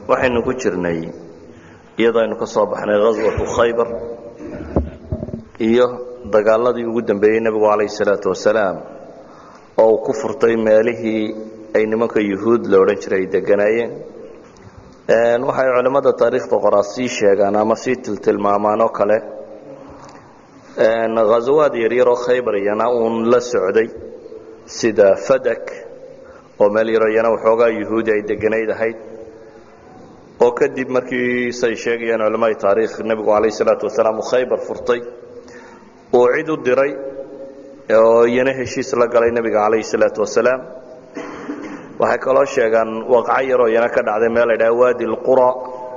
waxaynu ku jirnay iyadoo aynu ka soo baxnay ghaswatu khaybar iyo dagaaladii ugu dambeeyey nebigu calayhi salaatu wasalaam oo uu ku furtay meelihii ay nimanka yuhuud la odhan jiray ay deganaayeen waxay culimmada taariikhda qoraa sii sheegaan ama sii tiltilmaamaan oo kale ghazawaad yaryaroo khaybar iyana uun la socday sida fadak oo meel yaro iyana waxoogaa yuhuudi ay deganayd ahayd oo kadib markii say sheegayaan culamada taariikh nebigu calayh salaatu wasalaam uu khaybar furtay uu cid u diray oo iyana heshiis la galay nebiga calayhi salaatu wasalaam waxay kaloo sheegaan waqco yaroo iyana ka dhacday meel la ydhaha waadi lqura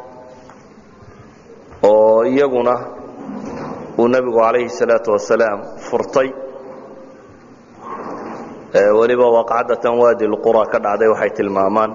oo iyaguna uu nebigu calayhi salaatu wasalaam furtay weliba waqcadatan waadi lqura ka dhacday waxay tilmaamaan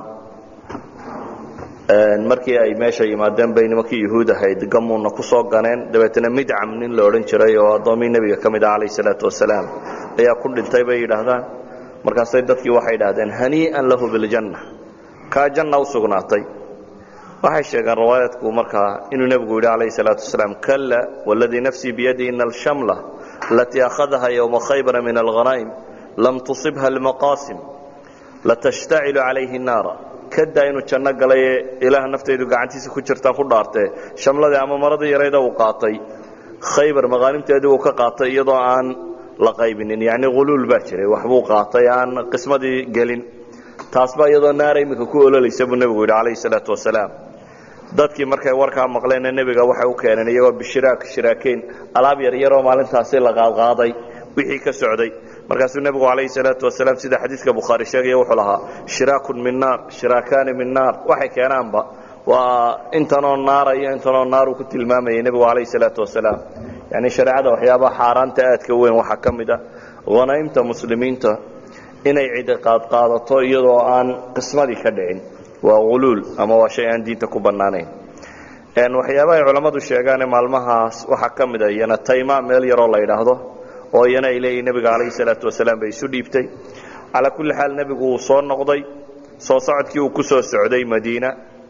markii ay meesha yimaadeen bay nimankii yuhuud ahayd gamuuna ku soo ganeen dabeetna midcam nin la odhan jiray oo addoommii nebiga ka mid ah calayh salaatu wasalaam ayaa ku dhintay bay yidhaahdaan markaasay dadkii waxay yidhahdeen hanii'an lahu biljanna kaa janna u sugnaatay waxay sheegeen riwaayadku markaa inuu nebigu yidhi calayh salaatu wasalaam kalla waladii nafsii biyadi ina alshamla alatii akhadaha yowma khaybara min alghanaa'im lam tusibha almaqaasim latashtacilu calayhi naara kadaa inuu janno galay ee ilaah naftaydu gacantiisa ku jirtaan ku dhaartee shamladii ama maradii yarayda uu qaatay khaybar maqaanimteedii uu ka qaatay iyadoo aan la qaybinin yacni huluul baa jiray waxbuu qaatay aan qismadii gelin taasbaa iyadoo naara iminka ku ololaysa buu nebigu yidhi calayhi salaatu wasalaam dadkii markay warkaa maqleenna nebiga waxay u keeneen iyagoo bishiraak shiraakeyn alaab yaryaroo maalintaasi la qaadqaaday wixii ka socday markaasuu nebigu calayhi salaatu wasalaam sida xadiidka bukhaari sheegaya wuxuu lahaa shiraakun min naar shiraakaani min naar waxay keenaanba waa intanoo naara iyo intanoo naar uu ku tilmaamayay nebigu calayhi salaatu wasalaam yacni shareecada waxyaabaha xaaraanta aadka weyn waxaa ka mid ah hanaa'imta muslimiinta inay cidi qaadqaadato iyadoo aan qismadii ka dhicin waa huluul ama waa shay aan diinta ku bannaanayn waxyaabaha ay culammadu sheegaane maalmahaas waxaa ka mid a iyana tayma meel yaroo la yidhaahdo oo iyana ay leeyihin nebiga calayhi salaatu wasalaam bay isu dhiibtay calaa kulli xaal nebigu wuu soo noqday soo socodkii uu ku soo socday madiina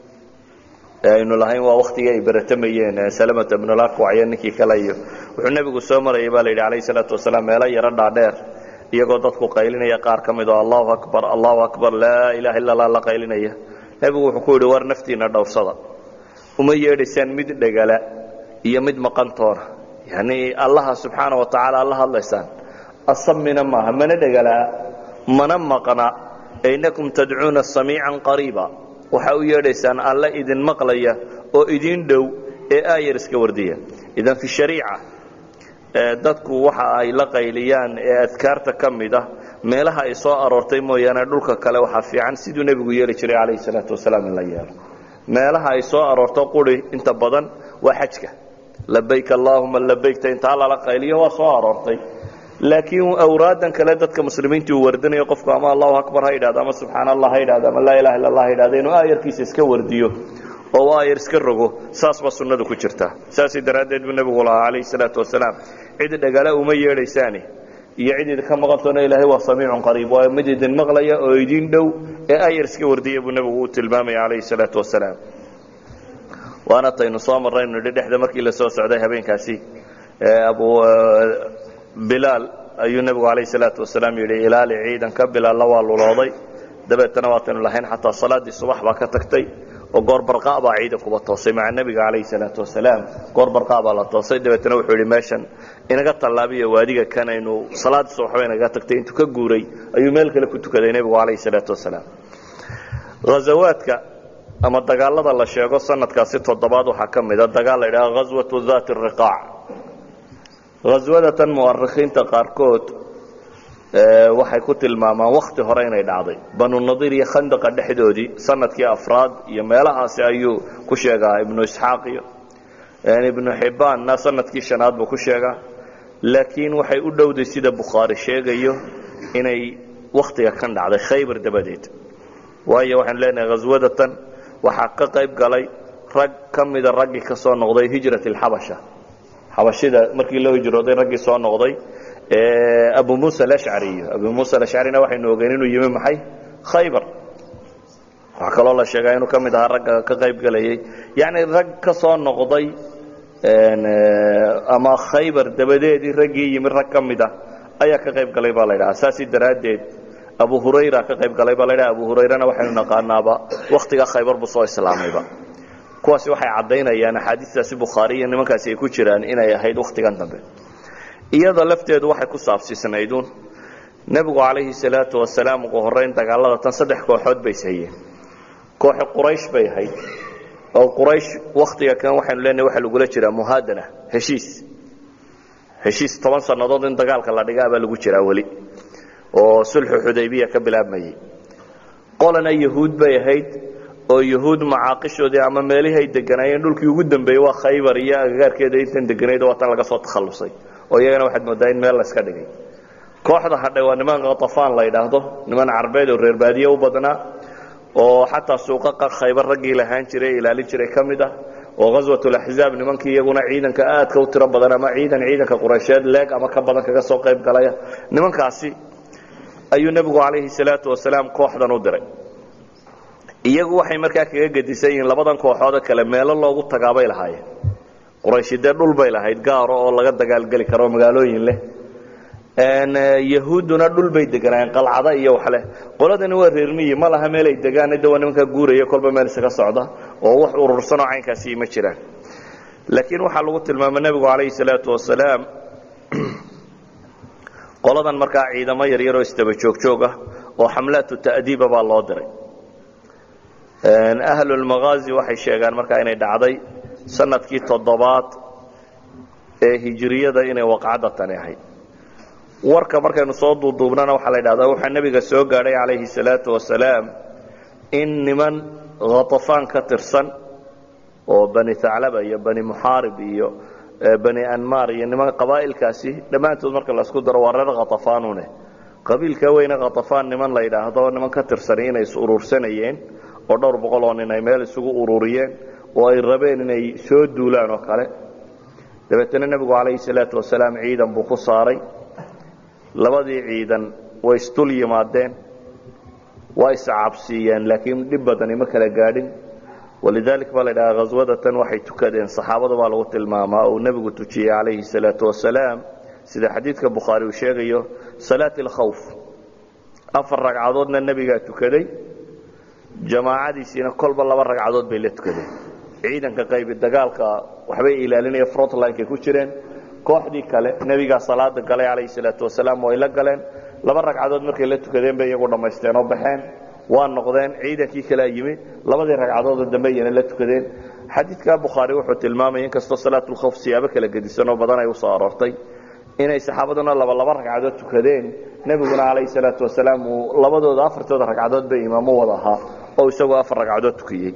aynu lahayn waa wakhtigii ay baratamayeen salamata bnulakwac iyo ninkii kale iyo wuxuu nebigu soo marayay baa la yidhi calayhi salaatu wasalaam meelo yaro dhaadheer iyagoo dadku qaylinaya qaar ka mid oo allahu akbar allahu akbar laa ilaha illa allah la qaylinaya nebigu wuxuu ku yidhi war naftiina dhowrsada uma yeedhaysaan mid dhegala iyo mid maqantoona yacni allaha subxaana wa tacaala alla hadlaysaan asamina maaha mana dhegalaa mana maqna inakum tadcuuna samiican qariiba waxaa u yeedhaysaan alla idin maqlaya oo idin dhow ee aayar iska wardiya idan fi shariica dadku waxa ay la qayliyaan ee adkaarta ka mid ah meelaha ay soo aroortay mooyaane dhulka kale waxaa fiican siduu nebigu yeeli jiray calayhi salaatu wasalaam in la yeelo meelaha ay soo aroorto quri inta badan waa xajka labayk allaahuma labaykta intaa lala qayliyo waa soo aroortay laakiin awraadan kale dadka muslimiinta uu wardinayo qofku ama allahu akbar ha yidhahdo ama subxaan allah ha yidhahdo ama laa ilaha illa allah ha yidhahdo inuu aayarkiisa iska wardiyo oo uu aayar iska rogo saas baa sunnadu ku jirtaa saasay daraaddeed buu nebigu lahaa calayhi salaatu wasalaam cid dhagala uma yeedhaysaani iyo cid idinka maqantoona ilaahay waa samiicun qariib waa mid idin maqlaya oo idin dhow ee aayar iska wardiya buu nebigu u tilmaamaya calayhi salaatu wasalaam waana taynu soo marraynu nidhi dhexda markii la soo socday habeenkaasi abu bilaal ayuu nebigu calayhi salaatu wasalaam yidhi ilaali ciidanka bilaalna waa lulooday dabeetana waataynu lahayn xataa salaaddii subax baa ka tagtay oo goor barqaa baa ciidankuba toosay maca nebiga calayhi salaatu wasalaam goor barqaa baa la toosay dabeetana wuxuu yidhi meeshan inaga tallaabiyo waadiga kan aynu salaaddii subax ba inaga tagtay intuu ka guuray ayuu meel kale ku tukaday nebigu calayhi salaatu wasalaam ghazawaadka ama dagaalada la sheego sanadkaasi toddobaad waxaa ka mida dagaal la yidhaha ghaswatu daati riqaac ghaswadatan mu'arikhiinta qaarkood waxay ku tilmaamaan wakhti hore inay dhacday banu nadiir iyo khandaqa dhexdoodii sanadkii afraad iyo meelahaasi ayuu ku sheegaa ibnu isxaaq iyo ibnu xibbaanna sanadkii shanaad buu ku sheegaa laakiin waxay u dhowday sida bukhaari sheegayo inay wakhtiga kan dhacday khaybar dabadeed waayo waxaanu leenahay ghaswadatan waxaa ka qayb galay rag ka mida raggii ka soo noqday hijrat alxabasha xabashida markii loo hijrooday raggii soo noqday abu muusa alashcari iyo abu muusa alashcarina waxaynu ogeyn inuu yimi maxay khaybar waxaa kaloo la sheegaa inuu ka mid ahaa ragga ka qayb gelayay yacni rag ka soo noqday ama khaybar dabadeedii raggii yimi rag ka mid a ayaa ka qayb galay baa la ydhaha saasi daraaddeed abu hurayra ka qayb galay baa la ydhaha abu hurayrana waxaynu naqaanaaba wakhtigaa khaybar buu soo islaamayba kuwaasi waxay caddaynayaan axaadiistaasi bukhaari iyo nimankaasi ay ku jiraan inay ahayd wakhtigan dambe iyada lafteedu waxay ku saabsiisnayduun nebigu calayhi salaatu wasalaam ugu horrayn dagaalada tan saddex kooxood bay ishayeen kooxi quraysh bay ahayd oo quraysh wakhtiga kan waxaynu leenahay waxaa lagula jiraa muhaadana heshiis heshiis toban sannadood in dagaalka la dhigaa baa lagu jiraa weli oo sulxu xudaybiya ka bilaabmayey qolana yahuud bay ahayd oo yahuud macaaqishoodii ama meelihii ay deganaayeen dhulkii ugu dambeeyey waa khaybar iyo agagaarkeeda intan deganayd waa tan laga soo takhallusay oo iyagana waxaad moodaa in meel layska dhigay kooxda hadhay waa niman khatafaan la yidhaahdo niman carbeed oo reer baadiye u badnaa oo xataa suuqaqa khaybar raggii lahaan jiray ilaalin jiray ka mid ah oo ghaswatulaxzaab nimankii iyaguna ciidanka aadka u tiro badan ama ciidan ciidanka quraysheed leeg ama ka badan kaga soo qayb galaya nimankaasi ayuu nebigu calayhi salaatu wasalaam kooxdan u diray iyagu waxay markaa kaga gedisan yihiin labadan kooxoodoo kale meelo loogu tagaabay lahaayeen qurayshi dee dhul bay lahayd gaaro oo laga dagaalgeli karo magaalooyin leh yahuudduna dhul bay deganaayeen qalcada iyo waxleh qoladani waa reermiyi ma laha meel ay degaan de waa nimankaa guuraya kolba meel isaga socda oo wax urursanoo caynkaasi ma jiraan laakiin waxaa lagu tilmaamay nebigu calayhi salaatu wasalaam qoladan markaa ciidamo yaryaroo isdaba joogjoog ah oo xamlaatu ta'diiba baa loo diray ahlulmagaazi waxay sheegaan markaa inay dhacday sanadkii toddobaad ee hijiriyada inay waqcadda tani ahayd warka markaynu soo duuduubnana waxaa la idhahdaa waxaa nebiga soo gaadhay calayhi salaatu wasalaam in niman khatafaan ka tirsan oo bani taclaba iyo bani muxaarib iyo bani anmar iyo niman qabaa'ilkaasi dhammaantood marka laisku daro waa reer khatafaanune qabiilka weyne khatafaan niman la yidhaahdo niman ka tirsani inay is urursanayeen oo dhowr boqol oo nin ay meel isugu ururiyeen oo ay rabeen inay soo duulaan oo kale dabeetana nebigu calayhi salaatu wasalaam ciidan buu ku saaray labadii ciidan way isdul yimaadeen waa iscabsiiyeen laakiin dhib badani ma kala gaadhin walidalik baa la ydhahaa khaswadatan waxay tukadeen saxaabada baa lagu tilmaamaa uu nebigu tujiyey calayhi salaatu wasalaam sida xadiidka bukhaari uu sheegayo salaat alkhawf afar ragcadoodna nebigaa tukaday jamaacadiisiina kolba laba ragcadood bay la tukadeen ciidanka qaybi dagaalka waxbay ilaalinaya frontlinekay ku jireen kooxdii kale nebigaa salaada galay calayhi salaatu wasalaam way la galeen laba ragcadood markay la tukadeen bay iyagu dhammaysteen oo baxeen waa noqdeen ciidankii kalea yimi labadii ragcadoodoo dambe iyana la tukadeen xadiidka bukhaari wuxuu tilmaamaya inkastoo salaatulkhawf siyaabo kala gedisan oo badan ay usoo aroortay inay saxaabaduna laba laba ragcadood tukadeen nebiguna calayhi salaatu wasalaam uu labadooda afartooda ragcadood bay imaamo wada ahaa oo isagoo afar ragcadood tukiyey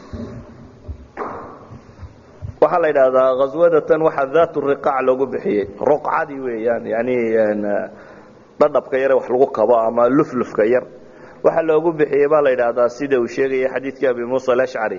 waxaa la yidhaahdaa khaswadatan waxaa daat riqaac loogu bixiyey ruqcadii weeyaan yani dhadhabka yare wax lagu kabo ama luflufka yar waxaa loogu bixiyey baa la yidhaahdaa sida uu sheegaya xadiidkii abi muusa alashcari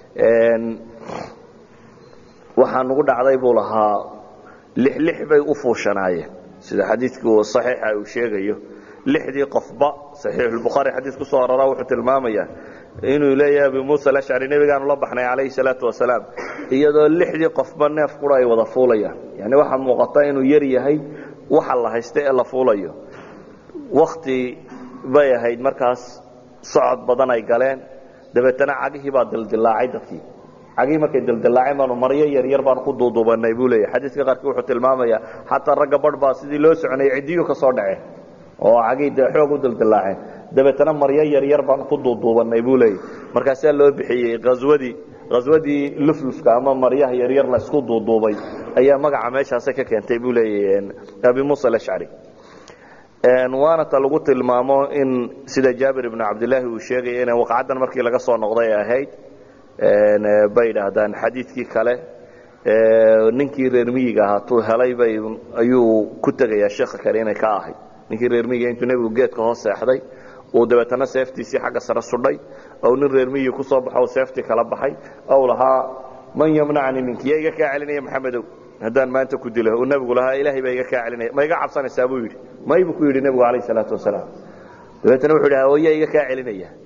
waxaa nugu dhacday buu lahaa lix lix bay u fuushanaayeen sida xadiidku saxiixa uu sheegayo lixdii qofba saxiixulbukhaari xadiis ku soo aroraa wuxuu tilmaamayaa inuu leeyahay abi muusa alashcari nebigaanu la baxnay calayhi salaatu wasalaam iyadoo lixdii qofba neef qura ay wada fuulayaan yani waxaa muuqata inuu yar yahay waxa la haysta ee la fuulayo wakti bay ahayd markaas socod badan ay galeen dabeetana cagihii baa dildilaacay dadkii cagihii markay dildilaaceen baanu maryo yaryar baanu ku duuduubanay buu leeyahy xadiiska qaarkii wuxuu tilmaamayaa xataa ragga barh baa sidii loo soconayay ciddiyu ka soo dhaceen oo cagihii dee xoog u dildilaaceen dabeetana maryo yaryar baanu ku duuduubanay buu leeyahy markaasaa loo bixiyey haswadii haswadii luflufka ama maryaha yaryar la isku duuduubay ayaa magaca meeshaasa ka keentay buu leeyahy abi muusa alashcari waana ta lagu tilmaamo in sida jaabir ibnu cabdilaahi uu sheegaya inay waqcaddan markii laga soo noqday ay ahayd bay idhaahdaan xadiidkii kale ninkii reer miyiga ahaa tuu helay bay ayuu ku tegayaa sheekha kale inay ka ahayd ninkii reer miyiga intuu nebigu geedka hoos seexday uu dabeetana seeftiisii xagga sare sudhay ou nin reer miyi ku soo baxo seeftii kala baxay ou lahaa man yamnacni minki yaa iga kaa celinaya maxamedow haddaan maanta ku dilo uu nebigu lahaa ilaahay baa iga kaa celinaya ma iga cabsanaysaa buu yidhi may buu ku yidhi nebigu calayh salaatu wasalaam dabeetana wuxuu yidhi hooyaa iga kaa celinaya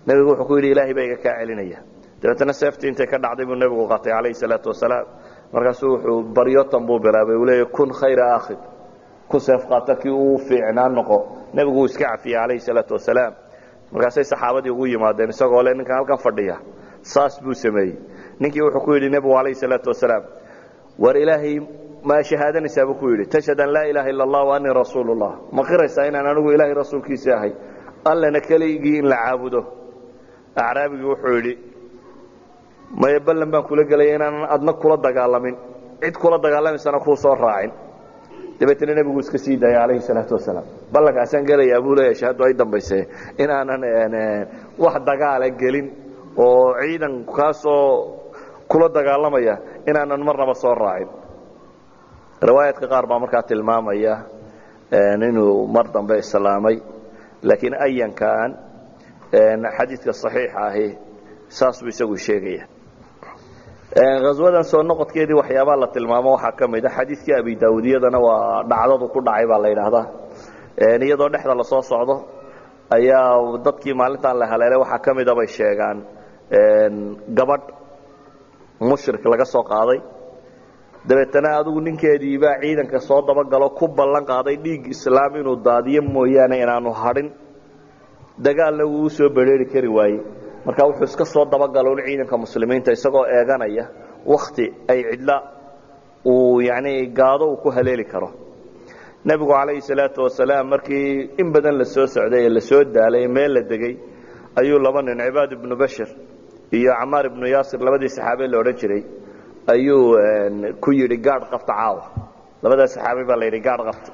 nebigu wuxuu ku yidhi ilaahay baa iga kaa celinaya dabeetana seeftii intay ka dhacday buu nebigu qaatay calayhi salaatu wasalaam markaasuu wuxuu baryotan buu bilaabay uu leeyahy kun khayra akhid kun seef qaata kii uu fiicnaan noqo nebigu uu iska cafiyey calayhi salaatu wasalaam markaasay saxaabadii ugu yimaadeen isagoo le ninkan halkan fadhiya saas buu sameeyey ninkii wuxuu ku yidhi nebigu calayhi salaatu wasalaam war ilaahay ma shahaadanaysaa buu ku yidhi tashhad an laa ilaaha illa allah wa anii rasuulu llah ma qiraysaa inaan anigu ilaahay rasuulkiisa ahay allana keligii in la caabudo acraabigii wuxuu yidhi maya ballan baan kula gelaya inaanan adna kula dagaalamin cid kula dagaalamaysana kuu soo raacin dabeetna nebigu iska sii daaya calayhi salaatu wasalaam ballankaasaan gelayaa buu leeyahay shahadu ay dambayse inaanan wax dagaala gelin oo ciidan kaasoo kula dagaalamaya inaanan marnaba soo raacin riwaayaadka qaar baa markaa tilmaamaya inuu mar dambe islaamay laakiin ayankan xadiidka saxiixa ahi saas buu isagu sheegaya haswadan soo noqodkeedii waxyaabaa la tilmaamo waxaa ka mid a xadiidkii abi daawudiyadana waa dhacdadu ku dhacay baa la yidhaahdaa iyadoo dhexda lasoo socdo ayaa dadkii maalintan la haleelay waxaa ka mida bay sheegaan gabadh mushrik laga soo qaaday dabeetana adigu ninkeediibaa ciidanka soo dabagalo ku ballan qaaday dhiig islaam inuu daadiyo mooyaane inaanu hadhin dagaalna wuu u soo bedheeri kari waaye marka wuxuu iska soo dabagalo un ciidanka muslimiinta isagoo eeganaya wakti ay cidla uu yani gaado uu ku haleeli karo nebigu calayhi salaatu wasalaam markii in badan la soo socday ee lasoo daalay ee meel la degay ayuu laba nin cibaad ibnu bashir iyo camaar ibnu yaasir labadii saxaabe la odhan jiray ayuu ku yidhi gaadh qabta caawa labadaa saxaabi baa la yidhi gaadh qabta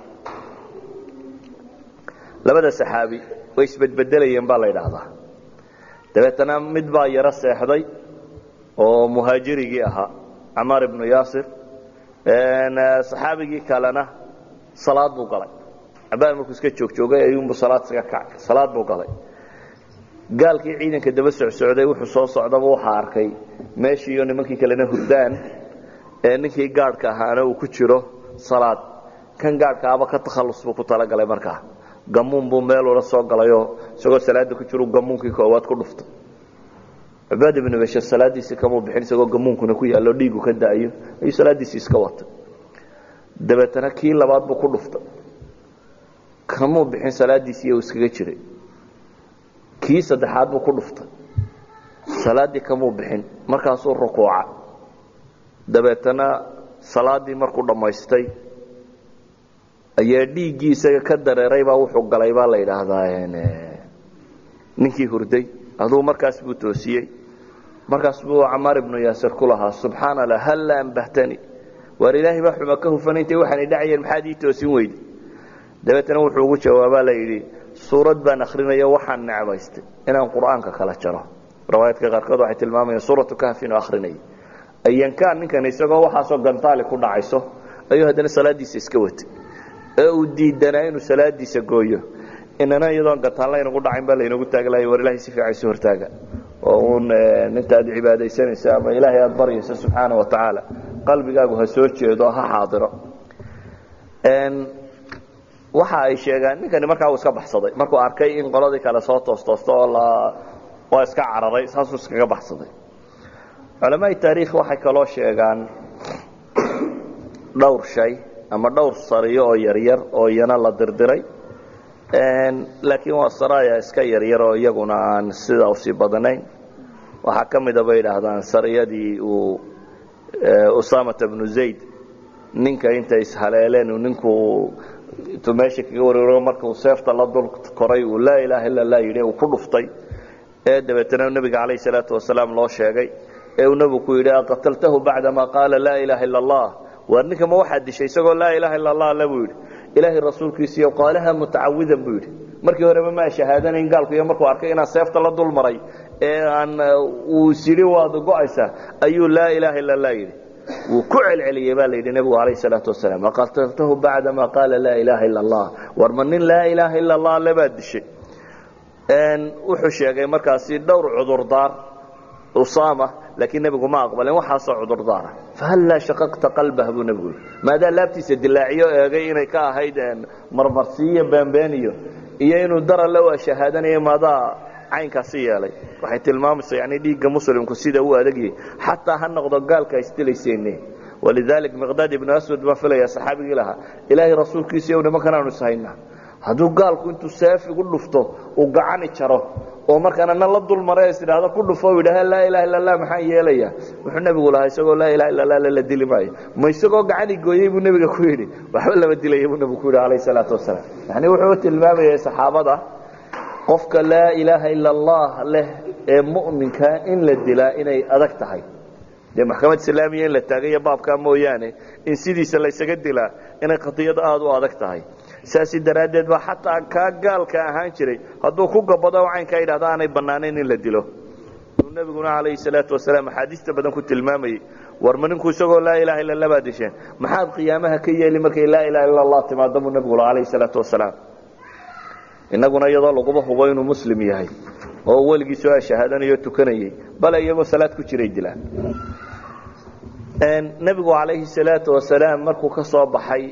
labada saxaabi way isbedbedelayeen baa la yidhaahdaa dabeetana mid baa yaro seexday oo muhaajirigii ahaa camaar ibnu yaasir saxaabigii kalena salaad buu galay cabaar markuu iska joogjoogay ayuunbu salaad iska kacay salaad buu galay gaalkii ciidanka daba socsocday wuxuu soo socdaba waxaa arkay meeshii iyo nimankii kalena hurdaan ee ninkii gaadhka ahaana uu ku jiro salaad kan gaadhkaaba ka takhallus buu ku talagalay markaa gamuun buu meel ula soo galayoo isagoo salaada ku jiru gamuunkii koowaad ku dhuftay cibaad ibnu bashir salaadiisii kamuu bixin isagoo gamuunkuna ku yaallo dhiigu ka da'ayo ayuu salaadiisii iska watay dabeetana kii labaad buu ku dhuftay kamuu bixin salaadiisii uu iskaga jiray kii saddexaad buu ku dhuftay salaaddii kamuu bixin markaasuu rukuuca dabeetana salaaddii markuu dhammaystay ayaa dhiiggii isaga ka dareeray baa wuxuu galay baa la yidhaahdaa ninkii hurday aduu markaas buu toosiyey markaas buu camaar ibnu yaasir ku lahaa subxaana allah halla ambahtani waar ilaahay baa xuma ka hufanaintay waxaanay dhacayeen maxaad ii toosin weyde dabeetana wuxuu ugu jawaabaa la yidhi suurad baan akrinayo waxaan necbaystay inaan qur'aanka kala jaro riwaayadka qaarkood waxay tilmaamayaan suuratu kahfin oo akhrinaya ayankaan ninkan isagoo waxaasoo gantaali ku dhacayso ayuu haddana salaadiisa iska watay ee uu diidanaa inuu salaadiisa gooyo inana iyadoon gataan laynagu dhacayn baa laynagu taaglahay war ilahay si fiican isu hortaaga oo uun inta aad cibaadaysanaysa ama ilaahay aada baryaysa subxaana wa tacaala qalbigaagu ha soo jeedo ha xaadiro waxa ay sheegaan ninkani markaa uu iska baxsaday markuu arkay in qoladii kale soo toostoosto oo la waa iska cararay saasuu iskaga baxsaday culamaai taariikh waxay kaloo sheegaan dhowr shay ama dhowr sariyo oo yaryar oo iyana la dirdiray laakiin waa saraya iska yaryar oo iyaguna aan sidaa usii badanayn waxaa ka mida bay idhaahdaan sariyadii uu usamata bnu zayd ninka intay ishaleeleen uu ninku intuu meesha kaga wareero markuu seefta la dul koray uu laa ilaaha illa lah yidhi uu ku dhuftay ee dabeetana nebiga calayh salaatu wasalaam loo sheegay ee uu nebigu ku yidhi aqataltahu bacdama qaala laa ilaaha illa allah waar ninka ma waxaad dishay isagoo laa ilaaha illa allah le buu yidhi ilaahay rasuulkiisiiyo qaalaha mutacawidan buu yidhi markii horeba maa shahaadanayn gaalku iyo markuu arkay inaan seefta la dul maray ee aan uu sidhi waad go'aysaa ayuu laa ilaaha illa allah yidhi wuu ku celceliyey baa la yidhi nebigu calayh salaatu wasalaam aqataltahu bacdama qaala laa ilaaha illa allah war ma nin laa ilaaha illa allah le baad dishay wuxuu sheegay markaasi dhowr cudurdaar usama laakiin nebigu ma aqbalin waxaasoo cudurdaara fahallaa shaqaqta qalbah buu nebigu yidhi maadaa laabtiisa dilaaciyo eegay inay ka ahayd marmarsiiyo beenbeeniyo iyo inuu dara la waa shahaadanayo maadaa caynkaasi yeelay waxay tilmaamaysaa yani dhiigga muslimku sida uu adagyahay xataa ha noqdo gaalka isdilayseene walidalik miqdaad ibnu aswad baan filaya saxaabigii lahaa ilaahay rasuulkiisa yow nimankan aanu ishaynaa hadduu gaalku intuu seef igu dhufto uu gacani jaro oo markaana na la dulmare is idhaahdo ku dhufo yidhaha laa ilaha illa allah maxaan yeelaya wuxuu nebigu lahaa isagoo laa ilaha illa allah la dili maayo ma isagoo gacani gooyey buu nebiga ku yidhi waxba lama dilaya buu nebigu ku yidhi calayhi salaatu wasalaam yani wuxuu tilmaamayay saxaabada qofka laa ilaaha illa allah leh ee mu'minka in la dilaa inay adag tahay dee maxkamad islaamiya in la taagaya baabkaa mooyaane in sidiisa laysaga dilaa inay qadiyad aada u adag tahay saasi daraaddeed ba xataa kaa gaalka ahaan jiray hadduu ku gabado caynkaa yidhahda aanay bannaanayn in la dilo uu nebiguna calayhi salaatu wasalaam axaadiista badan ku tilmaamayey war ma ninku isagoo laa ilaha illa allah baad disheen maxaad qiyaamaha ka yeeli markay laa ilaha illa allah timaado buu nebigu la calayhi salaatu wasalaam innaguna iyadoo laguba hubo inuu muslim yahay oo weligii soo shahaadanayo tukanayey bale iyagoo salaad ku jiray dilaan nebigu calayhi salaatu wasalaam markuu ka soo baxay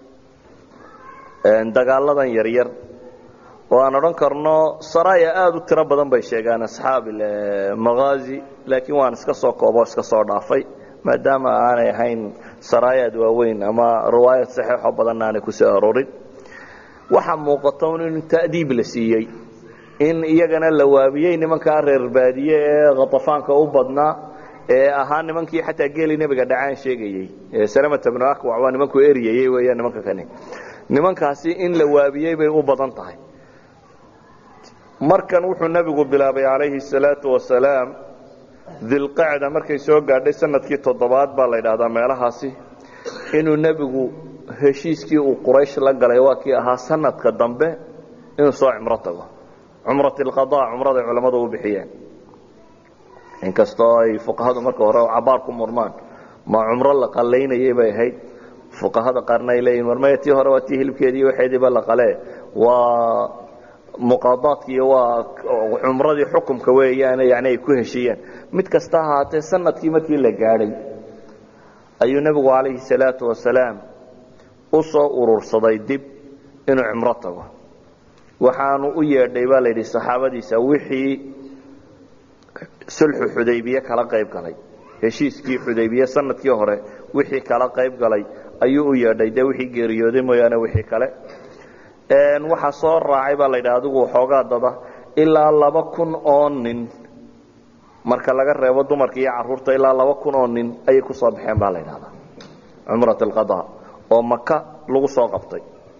dagaaladan yaryar oo aan odhan karno saraya aada u tiro badan bay sheegaan asxaab maghaazi laakiin waan iska soo koobo iska soo dhaafay maadaama aanay ahayn saraayaad waaweyn ama riwaayad saxiixoo badanna aanay ku soo arorin waxaa muuqata un in ta'diib la siiyey in iyagana la waabiyey nimankaa reer baadiye ee khatafaanka u badnaa ee ahaa nimankii xataa geeli nebiga dhacaan sheegayey salamata bnu akwac waa nimankuu eryayey weeyaan nimanka kani nimankaasi in la waabiyey bay u badan tahay markan wuxuu nebigu bilaabay calayhi salaatu wasalaam dilqacda markay soo gaadhay sanadkii toddobaad baa la yidhaahdaa meelahaasi inuu nebigu heshiiskii uu quraysh la galay waa kii ahaa sanadka dambe inuu soo cimro tago cumrat alqada cumraday culammadu u bixiyeen inkastoo ay fuqahadu marka hore cabaar ku murmaan ma cumro la qalaynayay bay ahayd fuqahada qaarna ay leeyihin warmaya tii hore waa tii hilibkeedii waxeediiba la qalee waa muqaadaadki iyo waa cumradii xukumka weeyaan yani ay ku heshiiyeen mid kasta ahaatee sanadkii markii la gaadhay ayuu nebigu calayhi salaatu wasalaam u soo urursaday dib inuu cimro tago waxaanu u yeedhay baa la yidhi saxaabadiisa wixii sulxu xudaybiye kala qayb galay heshiiskii xudaybiye sanadkii hore wixii kala qayb galay ayuu u yeedhay dee wixii geeriyooday mooyaane wixii kale waxaa soo raacay baa la yidhaha adigu waxoogaa dada ilaa laba kun oo nin marka laga reebo dumarka iyo caruurta ilaa laba kun oo nin ayay ku soo baxeen baa la yidhahdaa cumrat alqada oo maka lagu soo qabtay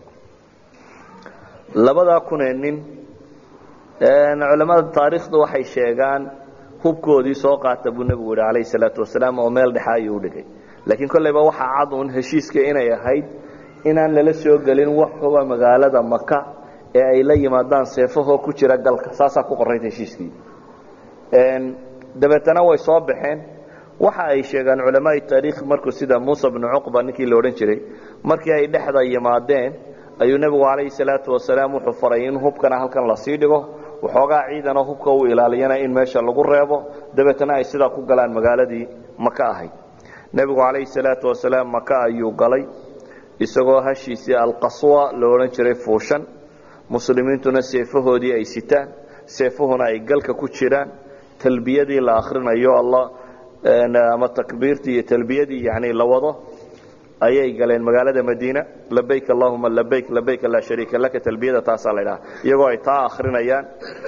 labadaa kunee nin culamada taariikhdu waxay sheegaan hubkoodii soo qaata buu nebigu yihi calayhi salaatu wasalaam oo meel dhexa ayuu u dhigay laakiin kolleyba waxaa cad uun heshiiska inay ahayd inaan lala soo gelin wax huba magaalada maka ee ay la yimaadaan seefahoo ku jira galka saasaa ku qorayd heshiiskii dabeetana way soo baxeen waxa ay sheegaan culamaai taariikh markuu sida muusa bnu cuqba ninkii la odhan jiray markii ay dhexda yimaadeen ayuu nebigu calayhi salaatu wasalaam wuxuu faray in hubkana halkan lasii dhigo waxoogaa ciidanoo hubka uu ilaaliyana in meesha lagu reebo dabeetana ay sidaa ku galaan magaaladii maka ahayd nebigu calayhi salaatu wasalaam maka ayuu galay isagoo hashiisii alqaswa la odhan jiray fuushan muslimiintuna seefahoodii ay sitaan seefuhuna ay galka ku jiraan talbiyadii la akrinayo alla ama takbiirtii iyo talbiyadii yani la wado ayay galeen magaalada madiina labayk allahuma labayk labayk laa shariika laka talbiyada taasaa la dhaha iyagoo ay taa akrinayaan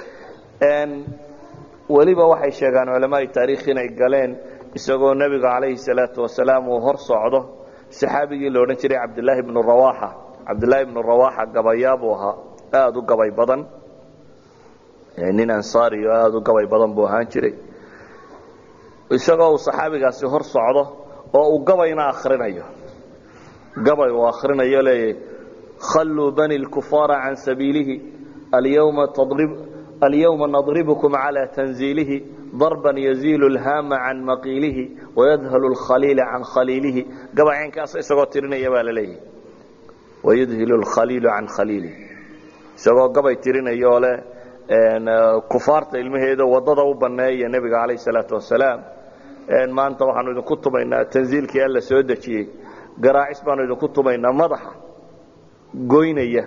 weliba waxay sheegaan culamaai taariikh inay galeen isagoo nebiga calayhi salaatu wasalaam uu hor socdo saxaabigii la odhan jiray cabdilaahi bnu rawaxa cabdilaahi bnu rawaxa gabayaa buu ahaa aada u gabay badan nin ansaari oo aada u gabay badan buu ahaan jiray isagoo uu saxaabigaasi hor socdo oo uu gabayna akrinayo gabay uu akrinayo leeyahy khalluu bani lkufaara can sabiilihi alyawma tadrib alyawma nadribkum calى tanziilihi darban yaziilu lhaama can maqiilihi wayadhalu lkhaliila can khaliilihi gabaycaynkaas isagoo tirinaya baa la leeyahy wayudhilu lkhaliilu can khaliilihi isagoo gabay tirinaya oo leh kufaarta ilmaheeda wadada u baneeya nebiga calayh salaatu wasalaam maanta waxaanu idinku tumaynaa tanziilkii alla soo dejiyey garaacis baanu idinku tumaynaa madaxa goynaya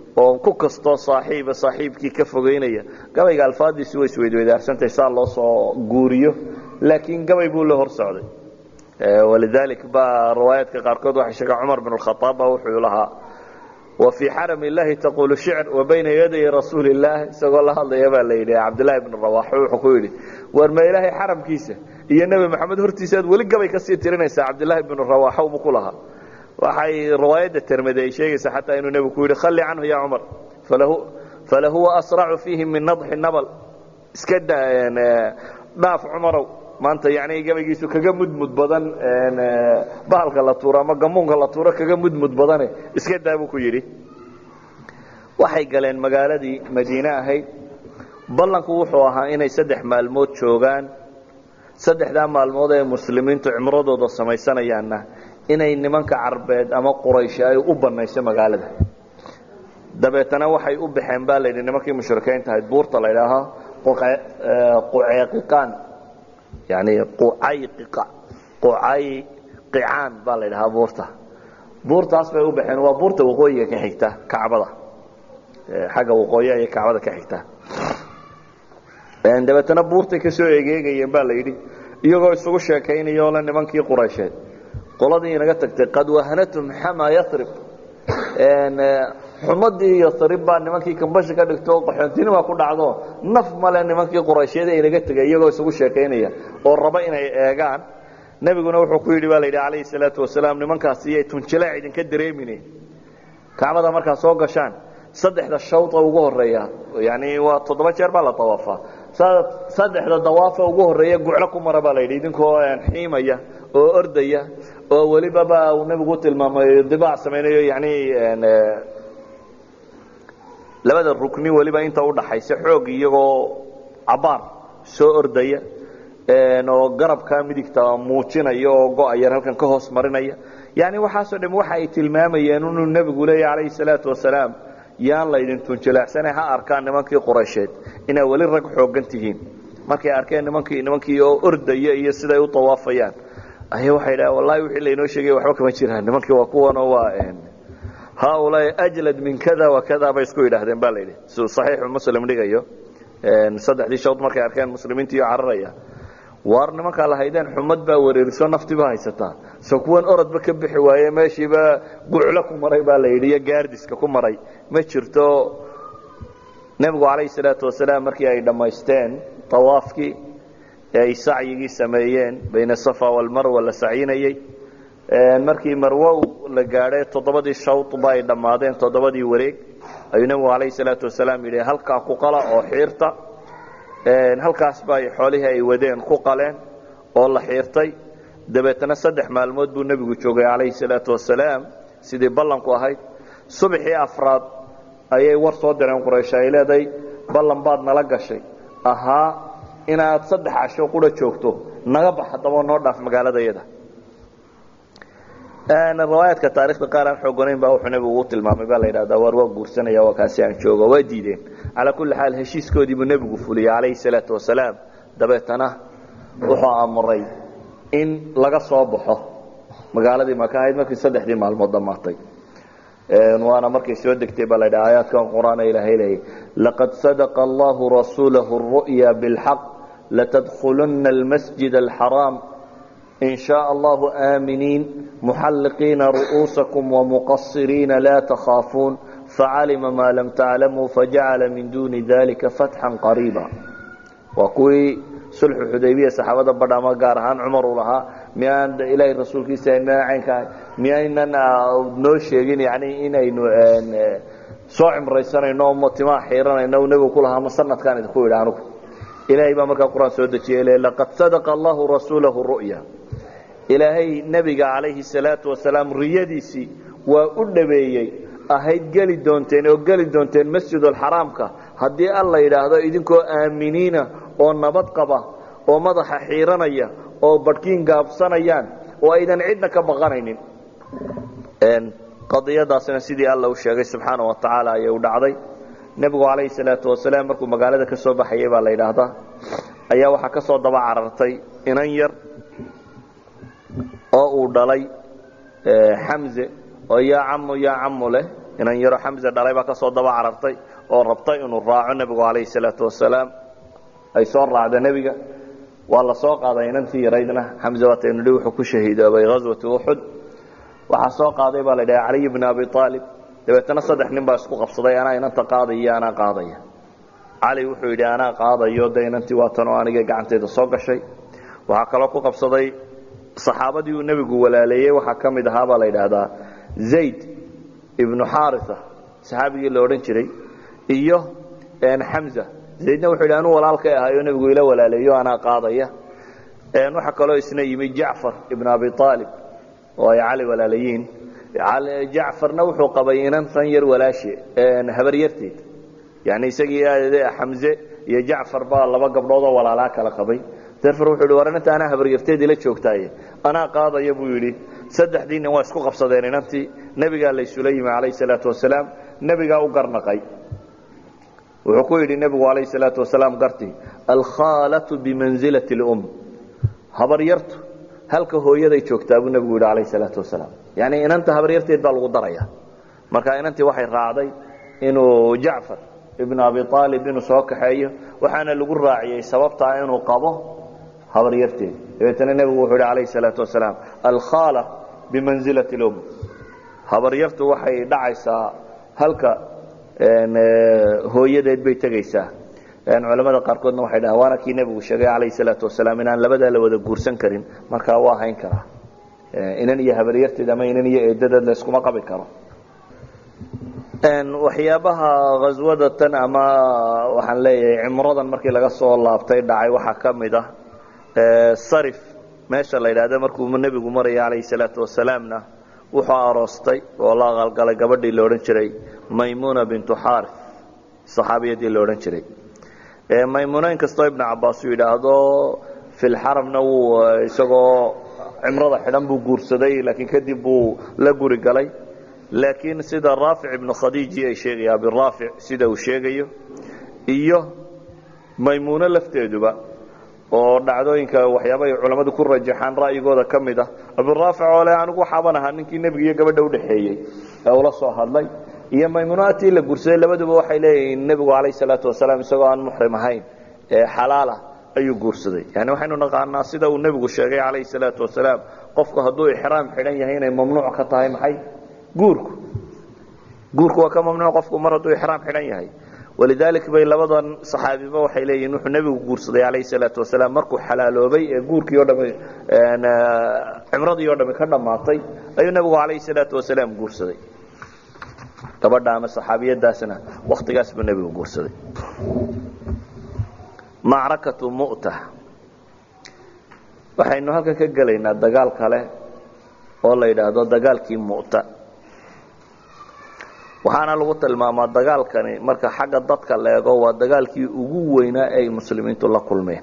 oo ku kastoo saaxiiba saaxiibkii ka fogeynaya gabayga alfaadiisi way isweydweydaarsantahay saa loo soo guuriyo laakiin gabay buu la hor socday walidalik baa riwaayaadka qaarkood waxay sheegaa cumar bin khaaab baa wuxuu lahaa wa fii xaram illahi taqulu shicr wa bayna yaday rasuuli illaah isagoo la hadlaya baa la yidhi cabdillahi bn rawax wuxuu ku yidhi war ma ilaahay xaramkiisa iyo nebi maxamed hortiisa aad weli gabay kasii tirinaysaa cabdillaahi bnu rawaxa bu ku lahaa waxay riwaayadda termade ay sheegaysaa xataa inuu nebigu ku yidhi khalli canhu ya cumar falahuwa asracu fiihi min nadxi nabl iska dhaaf cumarow maanta yani gabaygiisu kaga mudmud badan bahalka la tuuro ama gamuunka la tuuro kaga mudmud badane iska daa buu ku yidhi waxay galeen magaaladii madiine ahayd ballanku wuxuu ahaa inay saddex maalmood joogaan saddexdaa maalmood ee muslimiintu cimradooda samaysanayaanna inay nimanka carbeed ama quraysh ay u banayso magaalada dabeetana waxay u baxeen baa layidhi nimankii mushrikiinta ahayd buurta la ydhaaho quceeqiqaan yani qucayqiqa qucayqicaan baa la ydhahaa buurta buurtaas bay u baxeen waa buurta waqooyiga ka xigta kacbada xagga waqooyi ayay kacbada ka xigtaa dabeetana buurtay ka soo egeegayeen baa la yidhi iyagoo isugu sheekaynayoo le nimankii quraysheed qoladii inaga tagtay qad wahanatum xama yarib xumadii yarib baa nimankii kambashi ka dhigto qaxoontinima ku dhacdo naf male nimankii quraysheed ee inaga tegay iyagoo isugu sheekaynaya oo raba inay eegaan nebiguna wuxuu ku yidhi baa la yidhi calayhi salaatu wasalaam nimankaasi iyay tunjileec idinka dareemine kacbada markaa soo gashaan saddexda shawda ugu horeeya yani waa toddoba jeer baa la dawaafaa saddexda dawaafa ugu horeeya guclo ku mara baa la yidhi idinkoo xiimaya oo ordaya oo welibaba uu nebigu tilmaamay dibaac samaynayo yani labada rukni weliba inta udhaxaysa xoog iyagoo cabaar soo ordaya oo garabka midigta muujinaya oo go-ayar halkan ka hoos marinaya yani waxaasoo dham waxa ay tilmaamayeen inuu nebigu leeya calayhi salaatu wasalaam yaan laydin tunjilaacsane ha arkaan nimankii quraysheed inaa weli rag xoogan tihiin markay arkeen nimankii nimankii oo ordaya iyo siday u dawaafayaan aya waxay dhaha wallahi wixii laynoo sheegay waxba kama jiraan nimankii waa kuwanoo waa haaulaai ajlad min kada wa kada bay isku yidhaahdeen ba la yidhi siduu saxiixu muslim dhigayo saddexdii shawd markay arkeen muslimiintiiyo cararaya waar nimankaa lahaydeen xumad baa wareeriso naftiba haysataa so kuwan orodba ka bixi waaye meeshiiba guclo ku maray baa la yidhi iyo gaardiska ku maray ma jirto nebigu calayhi salaatu wasalaam markii ay dhammaysteen tawaafkii ee ay sacyigii sameeyeen bayna safa walmarwa la sacyinayey markii marwo la gaadhay toddobadii shawdba ay dhammaadeen toddobadii wareeg ayuu nebigu calayhi salaatu wasalaam yidhi halkaa ku qala oo xiirta halkaas bay xoolihii ay wadeen ku qaleen oo la xiirtay dabeetana saddex maalmood buu nebigu joogay calayhi salaatu wasalaam sidii ballanku ahayd subaxii afraad ayay war soo direen quraysh ay leedahay ballan baad nala gashay ahaa inaad saddex casho qura joogto naga bax haddaba noo dhaaf magaaladayada riwaayaadka taarikhda qaar aan xoogonayn baa wuxuu nebigu u tilmaamay baa la yidhahdaa waar waa guursanaya waa kaasi aan joogo waa diideen calaa kulli xaal heshiiskoodii buu nebigu fuliyey calayhi salaatu wasalaam dabeetana wuxuu amray in laga soo baxo magaaladii maka ahayd markii saddexdii maalmood dhammaatay waana markay soo degtay baa la yidhaha aayaadkan qur-aan ilaahay leeyay laqad sadaqa allahu rasuulahu الru'ya biاlxaq latadkhuluna almasjid alxaraam in shaء allahu aaminiin muxalliqiina ru'uusakum wamuqasiriina laa takhaafuun facalima maa lam taclamuu fajacala min duuni dalika fatxan qariiba waa kuwii sulxu xudaybiya saxaabada badhama gaar ahaan cumar uu lahaa miyaan ilaahay rasuulkiisa miyaan caynkaa miyaynan noo sheegin yani inaynu soo cimraysanayno mo timaa xiiranayno nebigu ku lahaa ma sanadkaan idinku yidhi anugu ilaahay baa markaa qur-aan soo dejiyey le laqad sadaqa allahu rasuulahu ru'ya ilaahay nebiga calayhi salaatu wasalaam riyadiisii waa u dhabeeyey ahayd geli doonteen oo geli doonteen masjidulxaraamka haddii alla yidhaahdo idinkoo aaminiina oo nabad qaba oo madaxa xiiranaya oo badhkiin gaabsanayaan oo aydan cidna ka baqanaynin qadiyadaasna sidii alla u sheegay subxaana wa tacaala ayay u dhacday nebigu calayhi salaatu wasalaam markuu magaalada ka soo baxayay baa la yidhaahdaa ayaa waxaa ka soo daba carartay inan yar oo uu dhalay xamze oo yaa camu yaa camu leh inan yaro xamse dhalay baa ka soo daba carartay oo rabtay inuu raaco nebigu calayhi salaatu wasalaam ay soo raacda nebiga waa la soo qaaday inantii yaraydna xamse waataynu dhi wuxuu ku shahiidoobay ghaswati uxud waxaa soo qaaday baa la dhaha caliy bni abi aalib dabeetana saddex nin baa isku qabsaday anaa inanta qaadaya iyo anaa qaadaya cali wuxuu yidhi anaa qaadayo de inantii waa tanoo aniga gacantayda soo gashay waxaa kaloo ku qabsaday saxaabadii uu nebigu walaaleeyey waxaa ka mid ahaa baa la yidhaahdaa zayd ibnu xaarisa saxaabigii la odhan jiray iyo xamza zaydna wuxuu yidhi anuu walaalkay ahayo nebigu ila walaaleeyo anaa qaadaya waxaa kaloo isna yimi jacfar ibnu abi aalib oo ay cali walaalayiin jacfarna wuxuu qabay inantan yar walaashe habaryarteed yani isagii xamze iyo jacfar baa laba gabdhoodoo walaalaa kala qabay jacfar wuxuu yidhi war inanta anaa habaryarteed ila joogtaaye anaa qaadaya buu yidhi saddexdii nin waa isku qabsadeen inantii nebigaa laysula yimi calayhi salaatu wasalaam nebigaa u garnaqay wuxuu ku yidhi nebigu calayhi salaatu wasalaam gartii alkhaalatu bimansilati lum habaryartu halka hooyaday joogtaa buu nebigu yidhi calayhi salaatu wasalaam yani inanta habaryarteed baa lagu daraya marka inantii waxay raacday inuu jacfar ibn abi aalib inuu soo kaxeeyo waxaana lagu raaciyey sababtaa inuu qabo habaryarteed dabeetana nebigu wuxuu yidhi calayhi salaatu wasalaam alkhaala bimansilati lum habaryartu waxay dhacaysaa halka hooyadeed bay tegaysaa culamada qaarkoodna waxay dhahaan waana kii nebigu sheegay calayhi salaatu wasalaam inaan labadaa la wada guursan karin markaa waa hayn karaa inan iyo habaryarteed ama inan iyo eedadeed la iskuma qabi karo waxyaabaha khaswada tan ama waxaan leeyahay cimradan markii laga soo laabtay dhacay waxaa ka mid ah sarif meesha la yidhaahdo markuu nebigu maraya calayhi salaatu wasalaamna wuxuu aroostay oo la aqalgalay gabadhii la odhan jiray maymuna bintu xaari saxaabiyadii la odhan jiray maymuno inkastoo ibnu cabaas uu yidhaahdo filxaramna wuu isagoo cimrada xidhan buu guursaday laakiin kadib buu la guri galay laakiin sida raafic ibnu khadiiji ay sheegaya abiraafic sida uu sheegayo iyo maymuuno lafteeduba oo dhacdooyinka waxyaaba ay culammadu ku rajaxaan ra'yigooda ka mid ah abiraafic oo le anigu waxaaban ahaa ninkii nebiga iyo gabadha udhexeeyey ee ula soo hadlay iyo maymuunatii la guursaday labaduba waxay leeyihiin nebigu calayh salaatu wasalaam isagoo aan muxrim ahayn ee xalaala ayuu guursaday yani waxaynu naqaanaa sida uu nebigu sheegay calayhi salaatu wasalaam qofku hadduu ixraam xidhan yahay inay mamnuuc ka tahay maxay guurku guurku waa ka mamnuuc qofku mar hadduu ixraam xidhan yahay walidalik bay labadan saxaabiba waxay leeyihin wuxuu nebigu guursaday calayhi salaatu wasalaam markuu xalaaloobay ee guurkii o dhami cimradii o dhami ka dhammaatay ayuu nebigu calayhi salaatu wasalaam guursaday gabadha ama saxaabiyadaasna waktigaas buu nebigu guursaday macrakatu mu'ta waxaynu halkan ka gelaynaa dagaal kale oo la yidhaahdo dagaalkii mu'ta waxaana lagu tilmaamaa dagaalkani marka xagga dadka la eego waa dagaalkii ugu weynaa ay muslimiintu la kulmeen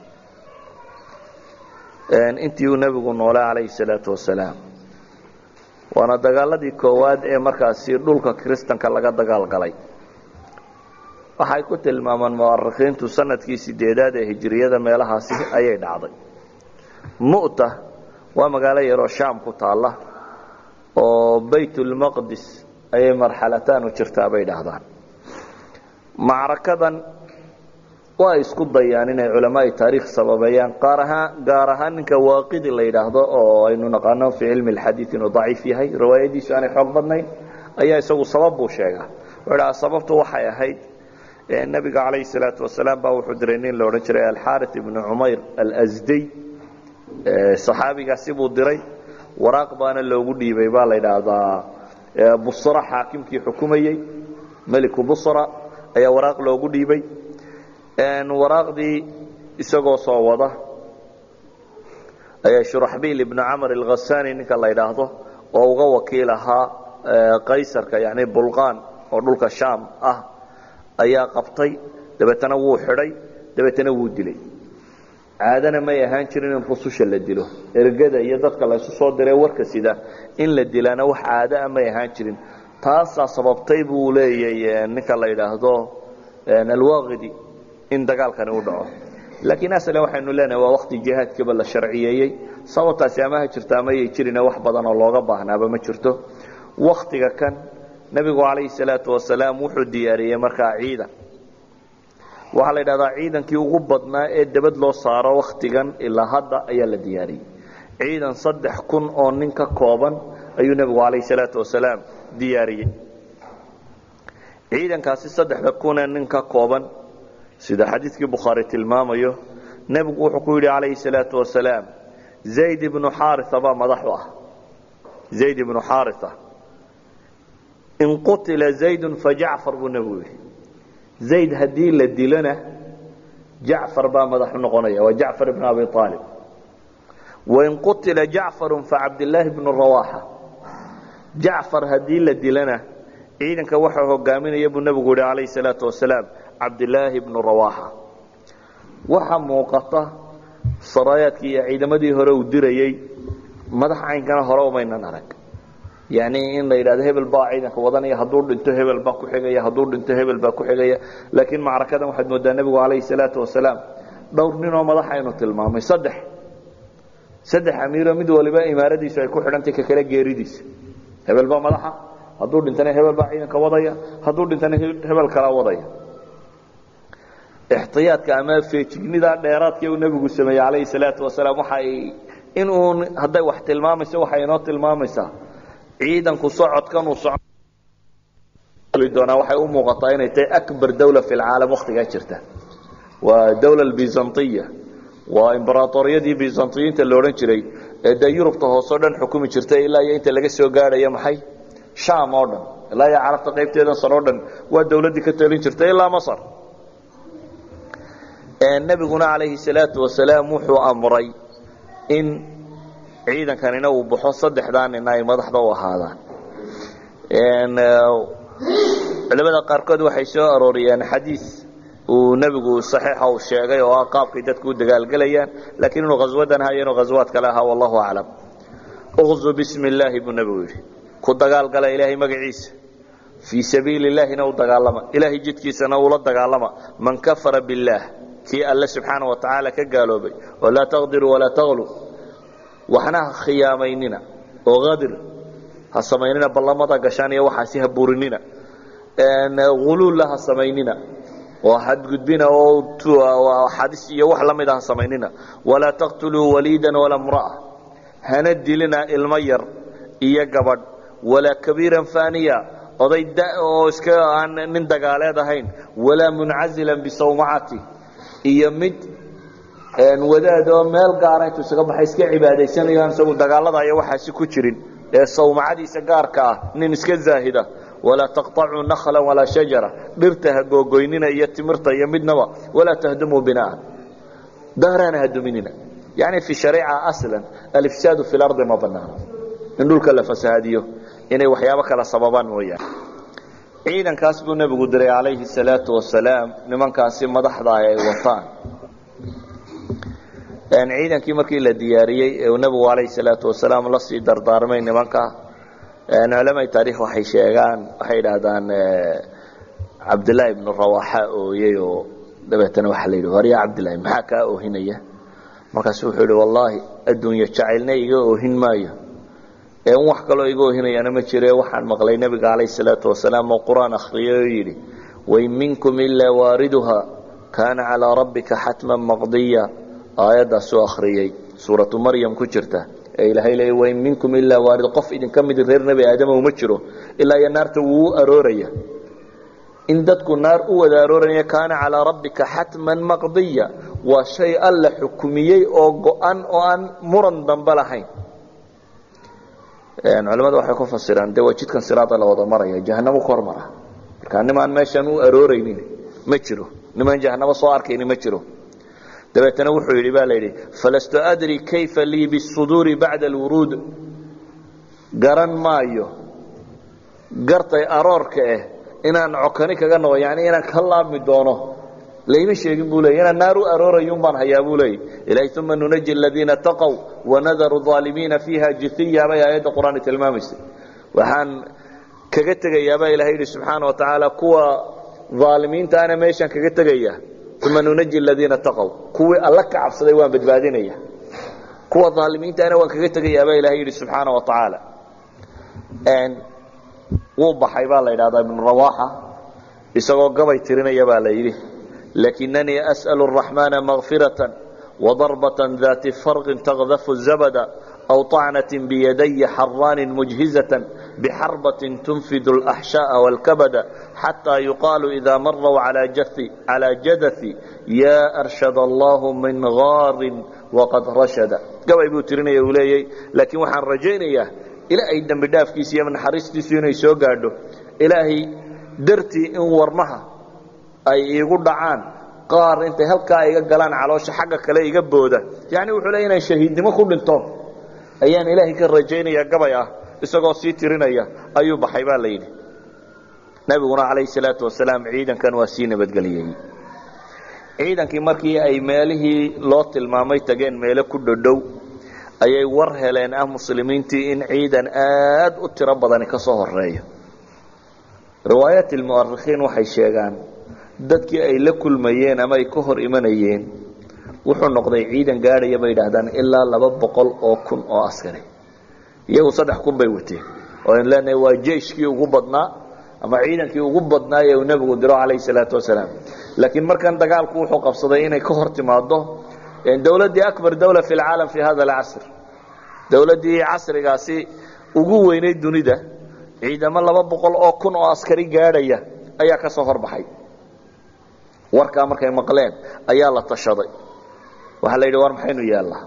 intii uu nebigu noolay calayhi salaatu wasalaam waana dagaaladii koowaad ee markaasi dhulka kiristanka laga dagaal galay waxay ku tilmaamaan mu'arikhiintu sanadkii sideedaad ee hijiriyada meelahaasi ayay dhacday mu'ta waa magaalo yaroo shaam ku taalla oo baytulmaqdis ayay marxalataan u jirtaa bay dhahdaan macrakadan waa isku dayaan inay culamaai taariikh sababeeyaan qaar ahaan gaar ahaan ninka waaqidi la yidhaahdo oo aynu naqaano fii cilmi lxadiid inuu daciif yahay riwaayadiisu aanay xoog badnayn ayaa isagu sabab buu sheegaa wuxuu dhahaa sababtu waxay ahayd nebiga calayhi salaatu wasalaam baa wuxuu diray nin la odhan jiray alxaari ibnu cumayr alsday saxaabigaasi buu diray waraaq baana loogu dhiibay baa la yidhaahdaa busra xaakimkii xukumayey meliku busra ayaa waraaq loogu dhiibay waraaqdii isagoo soo wada ayaa shuraxbiil ibnu camar alkhasani ninka la yidhaahdo oo uga wakiil ahaa qaysarka yani bulqaan oo dhulka shaam ah ayaa qabtay dabeetana wuu xidhay dabeetana wuu dilay caadana may ahaan jirin in rususha la dilo ergada iyo dadka laysu soo diree warka sida in la dilaana wax caadaa may ahaan jirin taasaa sababtay buu leeyay ninka la yidhaahdo alwaqidi in dagaalkani u dhaco laakiin aslan waxaynu leenahay waa wakti jihaadkiiba la sharciyeeyey sababtaasi ama ha jirto ama yay jirine wax badan oo looga baahnaaba ma jirto waktiga kan nebigu calayhi salaatu wasalaam wuxuu diyaariyey markaa ciidan waxaa la yidhahdaa ciidankii ugu badnaa ee debad loo saaro wakhtigan ilaa hadda ayaa la diyaariyey ciidan saddex kun oo nin ka kooban ayuu nebigu calayhi salaatu wasalaam diyaariyey ciidankaasi saddexda kunee nin ka kooban sida xadiidkii bukhaari tilmaamayo nebigu wuxuu ku yidhi calayhi salaatu wasalaam zayd ibnu xaaria baa madax u ah zayd ibnu xaaria in qutila zaydun fajacfar buu nebigu yidhi zayd haddii la dilona jacfar baa madax u noqonaya waa jacfar ibnu abi aalib wain qutila jacfaru facabdillaahi bnu rawaxa jacfar haddii la dilana ciidanka waxaa hogaaminaya buu nebigu yihi calayhi salaatu wasalaam cabdilaahi bnu rawaxa waxaa muuqata saraayaadkii iyo ciidamadii hore uu dirayey madax caynkana hore umaynan arag yani in la yidhahdo hebel baa ciidanka wadanaya hadduu dhinto hebel baa ku xigaya hadduu dhinto hebel baa ku xigaya laakiin macrakadan waxaad moodaa nebigu calayhi salaatu wasalaam dhowr ninoo madax aynu tilmaamay saddex saddex amiiro mid waliba imaaradiisu ay ku xidhantay ka kale geeridiisa hebel baa madaxa hadduu dhintana hebel baa ciidanka wadaya hadduu dhintana hebel kala wadaya ixtiyaadka ama feejignida dheeraadkii uu nebigu sameeyey calayhi salaatu wasalaam waxay in uun hadday wax tilmaamayso waxay inoo tilmaamaysaa ciidanku socodkan uu doonaa waxay u muuqataa inay tahay akbar dawla fi lcaalam wakhtigaa jirta waa dawla bizantiya waa imbaratoriyadii bizantiyiinta la odhan jiray ee dee yurubta hooseo dhan xukumi jirtay ilaa iyo inta laga soo gaadhayo maxay sham oo dhan ilaa iyo carabta qaybteedan sar oo dhan waa dawladdii ka talin jirtay ilaa masar nebiguna calayhi salaatu wasalaam wuxuu amray in ciidankanina uu baxo saddexdaa nina ay madaxda u ahaadaan culamada qaarkood waxay soo arooriyeen xadiis uu nebigu saxiixa uu sheegay oo ah qaabkay dadku u dagaalgelayaan laakiin inuu khaswadan hayo inuu khaswaad kale ahaa wallahu aclam uqzu bismi illaahi buu nebigu yidhi ku dagaalgala ilaahay magaciisa fii sabiili illaahina u dagaalama ilaahay jidkiisana ula dagaalama man kafara billaah kii alle subxaana wa tacaala ka gaaloobay walaa taqdiruu walaa taqlu waxna ha khiyaamaynina oo qadir ha samaynina ballamada gashaan iyo waxaasi ha burinina uluulla ha samaynina oo xadgudbina oo xadis iyo wax la mida ha samaynina walaa taqtuluu waliidan walaa mra'a hana dilina ilmo yar iyo gabadh walaa kabiiran faaniya oday da oo iska aan nin dagaaleed ahayn walaa muncazilan bisawmacati iyo mid wadaad oo meel gaara intuu isaga baxay iska cibaadaysanayo aan isagu dagaalada iyo waxaasi ku jirin ee sawmacadiisa gaarka ah nin iska zaahida walaa taqطacuu nakla walaa shajara dhirta ha googoynina iyo timirta iyo midnaba walaa tahdumuu binaan daarana ha duminina yani fi shariica aslan alifsaadu fi lardi ma banaano in dhulka la fasahaadiyo inay waxyaabo kala sababaan mooyaane ciidankaas buu nebigu diray calayhi salaatu wasalaam nimankaasi madaxda ay wataan ciidankii markii la diyaariyey ee uu nebigu calayhi salaatu wasalaam la sii dardaarmay nimanka culamai taarikh waxay sheegaan waxay idhaahdaan cabdillaahi ibnu rawaxa ooyey oo dabeetana waxaa la yidhi waryaa cabdillahi maxaa kaa oohinaya markaasu wuxuu yidhi wallaahi adduunyo jacaylna iga oohin maayo ee un wax kaloo iga oohinayaana ma jire waxaan maqlay nebiga calayhi salaatu wasalaam oo qur-aan akhriyay oo yidhi wain minkum ilaa waariduha kaana calaa rabbika xatman maqdiya aayaddaasuu akhriyey suuratu maryam ku jirta ee ilaahay leey wain minkum ilaa waarid qof idinka mid reer nebi aadama uma jiro ilaa iyo naarta wuu u arooraya in dadku naar u wada arooraya kaana calaa rabbika xatman maqdiya waa shay alla xukumiyey oo go-an oo aan muran dambe lahayn culamadu waxay ku fasiraan de waa jidkan siraada la wada maraya jahanamo ku hormara marka nimaan meeshan u arooraynin ma jiro nimaan jahanamo soo arkayni ma jiro dabeetana wuxuu yidhi baa la yidhi falastu adri kayfa lii bisuduuri bacda alwuruud garan maayo gartay aroorka ah inaan cokani kaga noqo yani inaan ka laabmi doono layma sheegin buu leey inaan naar u aroorayun baan hayaa buu leey ilahay uma nunaji aladiina taqow wanadaru aalimiina fiiha jithiya bay aayadda qur-aan tilmaamaysay waxaan kaga tegayaabaa ilahay yidhi subxaana wa tacaala kuwa aalimiinta ana meeshaan kaga tegaya uma nunaji aladiina taqow kuwii alla ka cabsaday waan badbaadinaya kuwa aalimiintaana waan kaga tegayaabaa ilahay yidhi subxaana wa tacaala wuu baxay baa la yidhahdaa ibnu rawaaxa isagoo gabay tirinaya baa la yidhi lakinanii as'alu araxmaana makfiratan wadarbatan daati farqin taqdafu zabada aw طacnaة biyadaya xaraanin mujhizة bxarbaة tunfid اlaxshaaء wاlkabada xatىa yuqaalu ida marw calى jadaثi ya arshad allah min gaarin waqad rashada gabay buu tirinaya uu leeyay laakiin waxaan rajaynayaa ilaahay dembi dhaafkiisa iyo naxariistiisu inay soo gaadho ilaahay dartii in warmaha ay iigu dhacaan qaar intay halkaa iga galaan caloosha xagga kale iga booda yani wuxuu leey inaan shahiidnimo ku dhinto ayaan ilaahay ka rajaynayaa gabay ah isagoo sii tirinaya ayuu baxay baa la yidhi nebiguna calayhi salaatu wasalaam ciidankan waa sii nabadgeliyey ciidankii markii ay meelihii loo tilmaamay tageen meelo ku dhodhow ayay war heleen ah muslimiintii in ciidan aad u tiro badani ka soo horeeyo riwaayaat ilmu'arikhiin waxay sheegaan dadkii ay la kulmayeen ama ay ka hor imanayeen wuxuu noqday ciidan gaadhaya bay idhaahdaan ilaa laba boqol oo kun oo askari iyagu saddex kun bay wateen oo an leenahay waa jeiskii ugu badnaa ama ciidankii ugu badnaa ee uu nebigu diro calayhi salaatu wasalaam laakiin markan dagaalku wuxuu qabsaday inay ka hor timaado dowladdii akbar dawla fi lcaalam fi hada alcasr dowladdii casrigaasi ugu weynayd dunida ciidamo laba boqol oo kun oo askari gaadhaya ayaa ka soo horbaxay warkaa markay maqleen ayaa la tashaday waxaa la yidhi war maxaynu yeellaa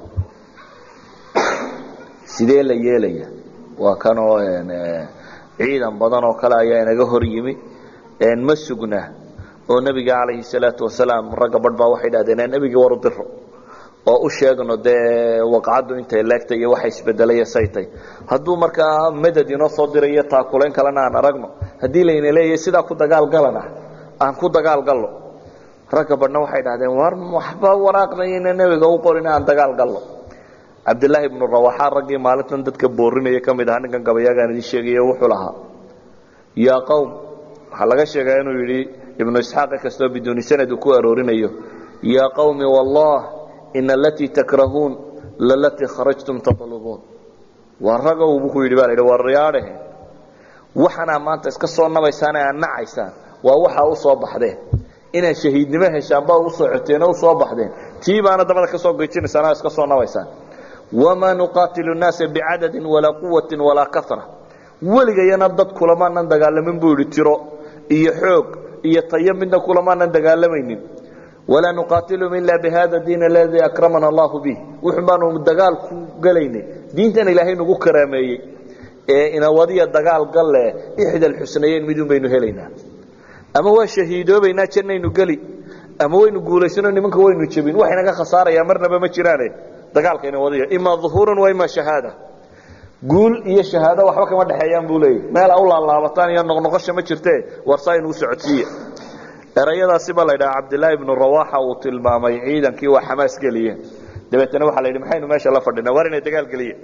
sidee la yeelaya waa kanoo ciidan badan oo kale ayaa inaga hor yimi ma sugna oo nebiga calayhi salaatu wasalaam ragga badh baa waxay dhahdeen nebigii war u diro oo u sheegno dee waqcaddu intay leegtay iyo waxa isbedelay saytay hadduu markaa madad inoo soo dirayo taakulayn kalena aan aragno haddii layna leeyahay sidaa ku dagaalgalana aan ku dagaalgallo ragga badhna waxay dhahdeen war waxba waraaqnayna nebiga u qorin aan dagaal gallo cabdilaahi ibnu rawaxa raggii maalintan dadka boorinaya ka mid ahaa ninkan gabayaagaan idin sheegayo wuxuu lahaa yaa qowm waxaa laga sheegaa inuu yidhi ibnu isxaaq kastoo biduuni sanad uu ku aroorinayo yaa qowmi wallah ina alatii takrahuun lalatii kharajtum tatlubuun waa ragow buu ku yidhi baa la yidhi waa riyaadhahe waxanaa maanta iska soo nabaysaan ee aad nacaysaan waa waxaa u soo baxdeen inaad shahiidnimo heshaan baa u socoteen oo u soo baxdeen tii baana dabada ka soo gejinaysaan oo iska soo nabaysaan wamaa nuqaatilu nnaasa bicadadin walaa quwatin walaa kara weligayana dad kulamaanan dagaalamin buu yidhi tiro iyo xoog iyo tayo midna kulamaanan dagaalamaynin walaa nuqaatilum ila bihada diin aladii akramana allahu bih wuxun baanu dagaal ku gelaynay diintan ilaahay nagu karaameeyey ee inawadiya dagaal galle ixda alxusnayeyn midun baynu helaynaa ama waa shahiidoobaynaa jannaynu geli ama waynu guulaysano nimanka waynu jebin wax inaga khasaaraya marnaba ma jiraane dagaalkayna wadiya imaa uhuurun wa imaa shahaada guul iyo shahaado waxba kama dhexeeyaan buu leeyay meel u laalaabataan iyo noqnoqosha ma jirte warsaa inuu socodsiiye erayadaasi baa la ydhaha cabdilaahi ibnu rawaxa uu tilmaamay ciidankii waa xamaas geliyeen dabeetana waxaa la yidhi maxaynu meesha la fadhinaa war inay dagaal geliyeen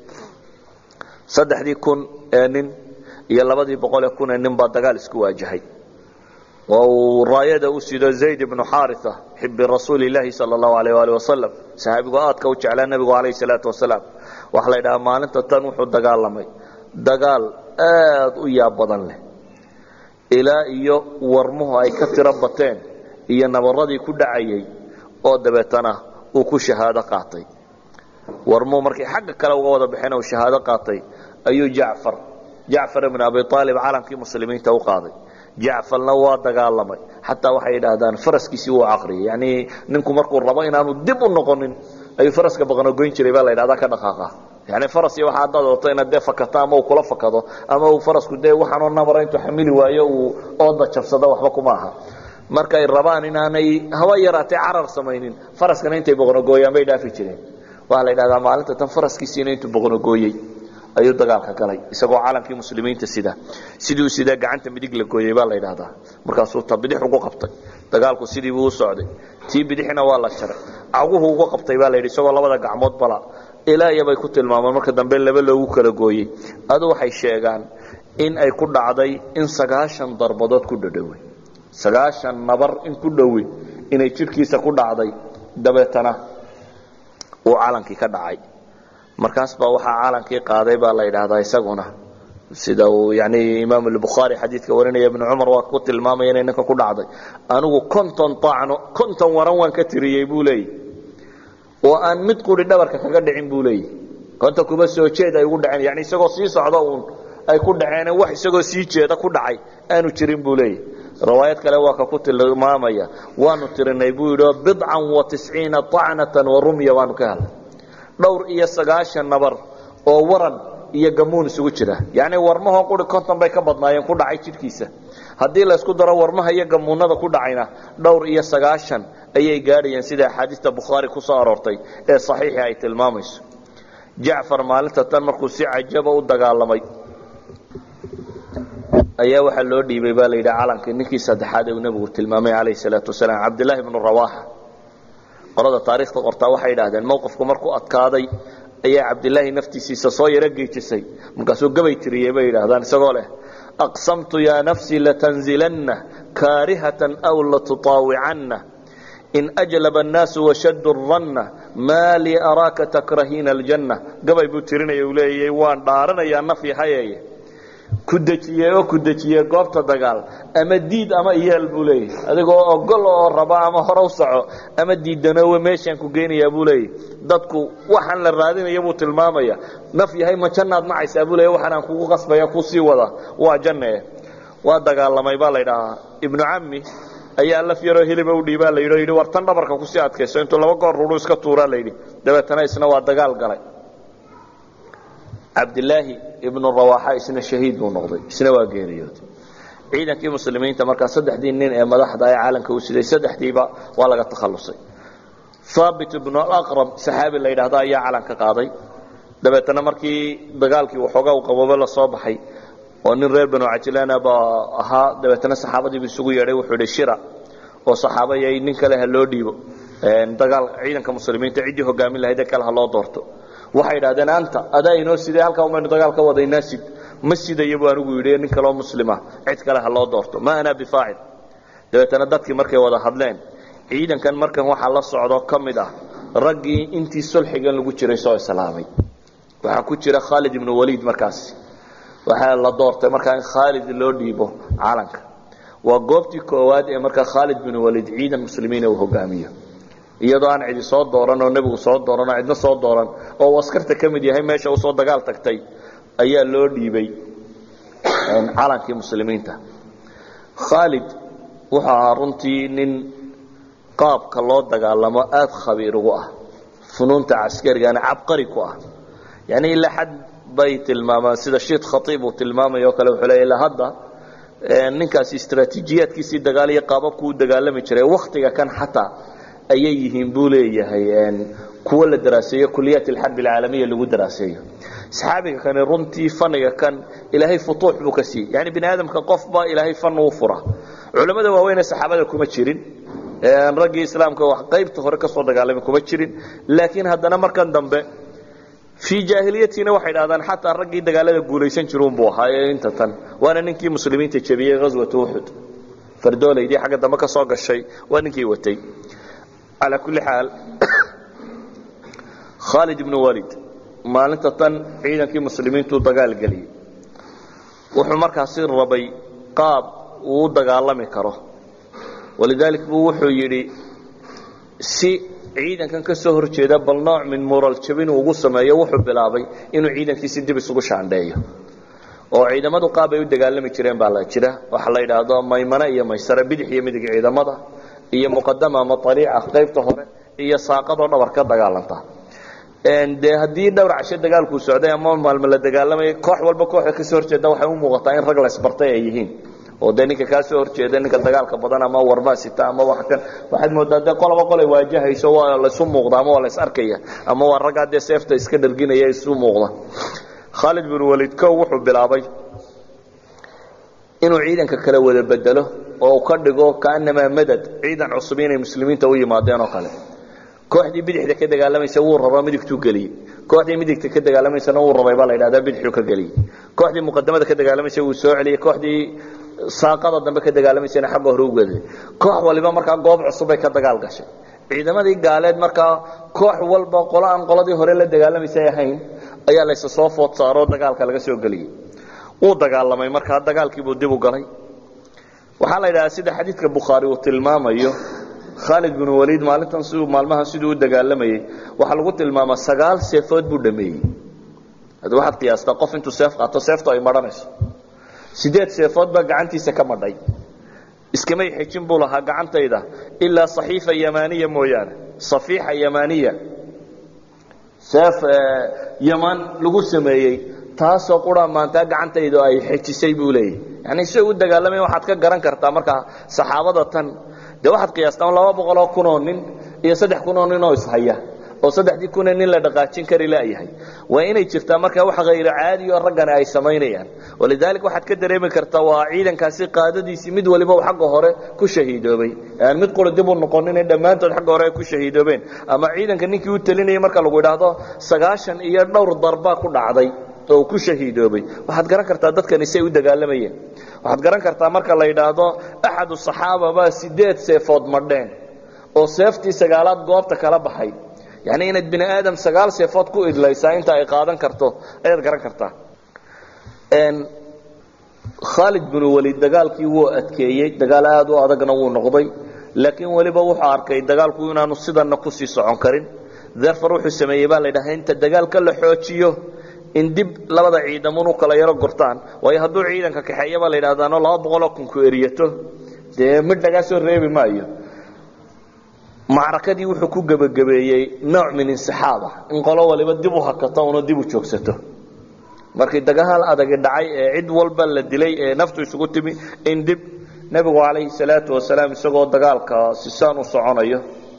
saddexdii kun ee nin iyo labadii boqolee kun ee nin baa dagaal isku waajahay oo uu raayada u sido zayd ibnu xaaria xibi rasuuli laahi sal allahu alayh ali wasalam saxaabigu aadka u jeclaa nebigu calayh salaatu wasalaam waxaa la ydhahaa maalinta tan wuxuu dagaalamay dagaal aad u yaab badan leh ilaa iyo warmuhu ay ka tiro bateen iyo nabaradii ku dhacayay oo dabeetana uu ku shahaado qaatay warmuhu markay xagga kale uga wada baxeen uu shahaado qaatay ayuu jacfar jacfar ibn abi aalib calankii muslimiinta u qaaday jacfarna waa dagaalamay xataa waxay yidhaahdaan faraskiisii wuu caqriyay yani ninku markuu rabo inaanu dib u noqonin ayuu faraska baqanogoyn jiray baa la yidhahdaa ka dhaqaaqa yani faras iyo waxa haddaad wato inaad dee fakato ama uu kula fakado ama uu farasku dee waxaanoo nabara intuu xamili waayo uu ooda jabsado waxba kuma aha markay rabaan inaanay haba yaraatee carar samaynin faraskana intay boqnogooyaan bay dhaafi jireen waxaa la yidhahdaa maalinta tan faraskiisiina intuu boqnogooyey ayuu dagaalka galay isagoo calankii muslimiinta sida sidii sidaa gacanta midig la gooyey baa la yidhaahdaa markaasuu ta bidix ugu qabtay dagaalku sidiibuu u socday tii bidixna waa la jaray caguhu ugu qabtay baa la yidhi isagoo labada gacmood bala ilaa iyabay ku tilmaamaan marka dambe laba loogu kala gooyey adu waxay sheegaan in ay ku dhacday in sagaashan darbadood ku dhadhowey sagaashan nabar in ku dhowi inay jidhkiisa ku dhacday dabeetana uu calankii ka dhacay markaas baa waxaa calankii qaaday baa la yidhaahdaa isaguna sida uu yani imaam albukhaari xadiidka warinaya ibnu cumar waa ku tilmaamaya inay ninka ku dhacday anigu konton taacno konton waran waan ka tiriyey buu leeyay oo aan mid quri dhabarka kaga dhicin buu leeyay konta kuma soo jeed ay ugu dhaceen yani isagoo sii socda uun ay ku dhaceen wax isagoo sii jeeda ku dhacay aanu jirin buu leeyay riwaayad kale waa ka ku tilmaamaya waanu tirinay buu yidhi bidcan wa tisciina acnatan wa rumya waanu ka helnay dhowr iyo sagaashan nabar oo waran iyo gamuun isugu jira yacni warmahoo quri konton bay ka badnaayeen ku dhacay jidhkiisa haddii laysku daro warmaha iyo gamuunada ku dhacayna dhowr iyo sagaashan ayay gaadhayeen sida axaadiista bukhaari ku soo aroortay ee saxiixi ay tilmaamayso jacfar maalinta tan markuu si cajaba u dagaalamay ayaa waxaa loo dhiibay baa la yidhi calankii ninkii saddexaad ee uu nebigu tilmaamay calayhi salaatu wasalaam cabdillaahi bnu rawaaxa qolada taariikhda qortaa waxay idhaahdeen mowqifku markuu adkaaday ayaa cabdilaahi naftiisiisa soo yaro geejisay markaasuu gabay tiriyey bay yidhaahdaan isagoo leh aqsamtu yaa nafsii latanzilanna kaarihatan aw latutaawicanna in ajlaba annaasu washaddu ranna maa lii araaka takrahiina aljanna gabay buu tirinaya uu leeyay waan dhaaranayaa nafyi hayeeye ku dejiye oo ku dejiye goobta dagaal ama diid ama iyeel buu leeyahy adigoo ogol oo raba ama hore u soco ama diidanowe meeshaan ku geynayaa buu leeyahy dadku waxaan la raadinaya buu tilmaamaya naf yahay ma jannaad nacaysaa buu leeya waxaan aan kugu qasbaya kusii wada waa janne waa dagaalamay baa la ydhahaa ibnu cammi ayaa laf yaroo hiliba u dhiibaa la yidhi o yidhi war tan dhabarka kusii adkayso intuu laba goor ruru iska tuuraa la yidhi dabeetana isna waa dagaal galay cabdilaahi ibnu rawaaxa isna shahiid buu noqday isna waa geeriyooday ciidankii muslimiinta markaa saddexdii nin ee madaxda ee caalanka u siday saddexdiiba waa laga takhallusay haabit ibnu alaqrab saxaabi la yidhaahdo ayaa calanka qaaday dabeetana markii dagaalkii waxoogaa u qaboobe la soo baxay oo nin reer banu cajilana baa ahaa dabeetana saxaabadiibu isugu yeedhay wuxuu idhi shira oo saxaabayay nin kale ha loo dhiibo dagaal ciidanka muslimiinta ciddii hogaamin lahayd ee kale ha loo doorto waxay idhahdeen anta adaa inoo siday halkaa umaynu dagaal ka wadaynaa sid ma sidayo buu anigu yidhi nin kaloo muslima cid kale ha loo doorto ma anaa bifaacil dabeetana dadkii markay wada hadleen ciidankan markan waxaa la socdo ka mid ah raggii intii sulxigan lagu jiray soo islaamay waxaa ku jira khaalid ibnu waliid markaasi waxaa la doortay markaa in khaalid loo dhiibo calanka waa goobtii koowaad ee markaa khaalid binu waliid ciidan muslimiina uu hogaamiyo iyadoo aan cidi soo dooran oo nebigu soo dooran oo cidna soo dooran oo uu askarta ka mid yahay meesha usoo dagaal tagtay ayaa loo dhiibay calankii muslimiinta khaalid wuxuu ahaa runtii nin qaabka loo dagaalamo aada khabiir ugu ah funuunta caskarigana cabqari ku ah yani ilaa xad bay tilmaamaan sida shiid khaiib uu tilmaamay o kale wuxuu leeya ilaa hadda ninkaasi istraatiijiyaadkiisii dagaal iyo qaababku u dagaalami jiray waktiga kan xataa ayay yihiin buu leeyahay kuwo la daraaseeyo kuliyaat alxarb alcaalamiya lagu daraaseeyo saxaabiga kani runtii faniga kan ilaahay futuux buu ka siiyey yani bini aadamka qofba ilaahay fan uu fura culamada waaweyn ee saxaabada kuma jirin raggii islaamka wax qaybta hore ka soo dagaalamay kuma jirin laakiin haddana markan dambe fii jaahiliyatiina waxay dhahdaan xataa raggii dagaalada guulaysan jirunbuu ahaa ee inta tan waana ninkii muslimiinta jebiyey ghaswata uxud fardoolaydii xagga dambe ka soo gashay waa ninkii watay calaa kulli xaal khaalid ibnu walid maalinta tan ciidankii muslimiintuu dagaal geliyey wuxuu markaasi rabay qaab uu u dagaalami karo walidaalik buu wuxuu yidhi si ciidankan ka soo hor jeeda bal nooc min mural jabin uu ugu sameeyo wuxuu bilaabay inuu ciidankiisi dib isugu shaandheeyo oo ciidamadu qaab ay u dagaalami jireen baa la jira waxa la yidhaahdo maymane iyo maysare bidix iyo midig ciidamada iyo muqadama ama ariica qaybta hore iyo saaqadoo dhabar ka dagaalanta dee haddii dhowr casho dagaalkuu socday ama maalmo la dagaalamaya koox walba kooxda kasoo horjeeda waxay u muuqataa in rag laysbartay ay yihiin oo dee ninka kaa soo horjeeda ninka dagaalka badan ama warmaa sita ama wax kan waxaad moodaa dee qolaba qolay waajahayso waa laysu muuqda ama waa lays arkaya ama waa raggaa dee seefta iska dharginaya isu muuqda khaalid bin waliid kow wuxuu bilaabay inuu ciidanka kala wada bedelo oo ka dhigo kaanamaa madad ciidan cusub inay muslimiinta u yimaadeen oo kale kooxdii bidixda ka dagaalamaysa wuu raba midigtuu geliyey kooxdii midigta ka dagaalamaysana wuu rabay baa la yidhahdaa bidixuu ka geliyey kooxdii muqadamada ka dagaalamaysa wuu soo celiyey kooxdii saaqada dambe ka dagaalamaysana xagga hore u geday koox waliba markaa goob cusub bay ka dagaal gashay ciidamadii gaaleed markaa koox walba qolo aan qoladii hore la dagaalamaysay ahayn ayaa laysa soo food saaroo dagaalka laga soo geliyey wuu dagaalamay markaa dagaalkiibuu dib u galay waxaa la yidhahaa sida xadiidka bukhaari uu tilmaamayo khaalid binu waliid maalintan siduu maalmahan siduu u dagaalamayey waxaa lagu tilmaamaa sagaal seefood buu dhameeyey haddi waxaad qiyaastaa qof intuu seef qaato seeftu ay madhanayso sideed seefood baa gacantiisa ka madhay iskamay xejin buu lahaa gacantayda ilaa saxiifa yamaaniya mooyaane safiixa yamaaniya seef yamaan lagu sameeyey taasoo qura maantaa gacantaydu ay xejisay buu leeyahy yani si u dagaalamay waxaad ka garan kartaa markaa saxaabada tan dee waxaad qiyaastaan laba boqoloo kunoo nin iyo saddex kunoo nin oo ishaya oo saddexdii kunee nin la dhaqaajin kari laayahay waa inay jirtaa markaa wax hayro caadi oo raggani ay samaynayaan walidalik waxaad ka dareemi kartaa waa ciidankaasi qaadadiisii mid waliba uu xagga hore ku shahiidoobay aan mid qura dib u noqonin in dhammaantood xagga hore ay ku shahiidoobeen ama ciidanka ninkii u talinayay marka lagu idhaahdo sagaashan iyo dhowr darbaa ku dhacday oo uu ku shahiidoobay waxaad garan kartaa dadkani say u dagaalamayeen waxaad garan kartaa marka la yidhaahdo axadu saxaaba baa sideed seefood madheen oo seeftii sagaalaad goobta kala baxay yani inaad bini aadam sagaal seefood ku idlaysaa inta ay qaadan karto ayaad garan kartaa khaalid binu waliid dagaalkii wuu adkeeyey dagaal aad u adagna wuu noqday laakiin weliba wuxuu arkay dagaalku inaanu sidana kusii socon karin therfor wuxuu sameeyey baa la ydhaha inta dagaalka la xoojiyo in dib labada ciidamun u kala yaro gortaan waayo hadduu ciidanka kaxeeya baa la yidhahdaano laba boqoloo kunku eriyato dee midh lagaa soo reebi maayo macrakadii wuxuu ku gebagabeeyey nooc min insixaaba in qolo waliba dib u hakato una dib u joogsato markii dagaal adagi dhacay ee cid walba la dilay ee naftu isugu timi in dib nebigu calayhi salaatu wasalaam isagoo dagaalka sisaan u soconayo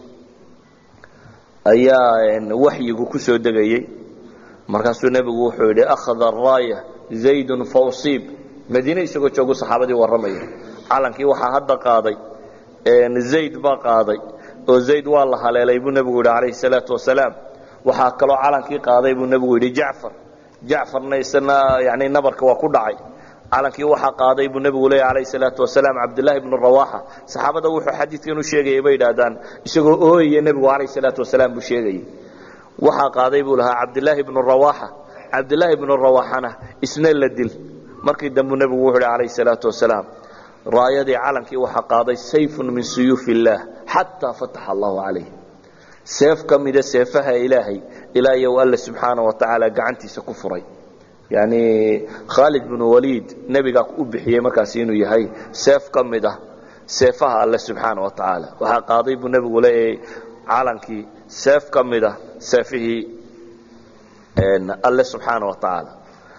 ayaa waxyigu ku soo degayey markaasuu nebigu wuxuu yidhi akhada araaya zaydun fawsiib madiine isagoo joogu saxaabadii warramaya calankii waxaa hadda qaaday zayd baa qaaday oo zayd waa la haleelay buu nebigu yidhi calayhi salaatu wasalaam waxaa kaloo calankii qaaday buu nebigu yidhi jacfar jacfarna isna yani nabarka waa ku dhacay calankii waxaa qaaday buu nebigu leeyahy calayhi salaatu wasalaam cabdullaahi bnu rawaaxa saxaabada wuxuu xadiidkan u sheegayay bay yidhaahdaan isagoo ooyaya nebigu calayhi salaatu wasalaam buu sheegayay waxaa qaaday buu lahaa cabdilaahi bnu rawaaxa cabdilaahi bnu rawaaxana isna la dil markii dambuu nebigu wuxuu hi calayhi salaatu wasalaam raayadii calankii waxaa qaaday sayfun min suyuuf illaah xataa fataxa allahu calayh seef ka mida seefaha ilaahay ilaa iyow alle subxaana wa tacaala gacantiisa ku furay yani khaalid bnu waliid nebigaa u bixiyey markaasi inuu yahay seef ka mid ah seefaha alle subxaana wa tacaala waxaa qaaday buu nebigu leeyahay calankii seef ka mid ah seefihii alle subxaana wa tacaala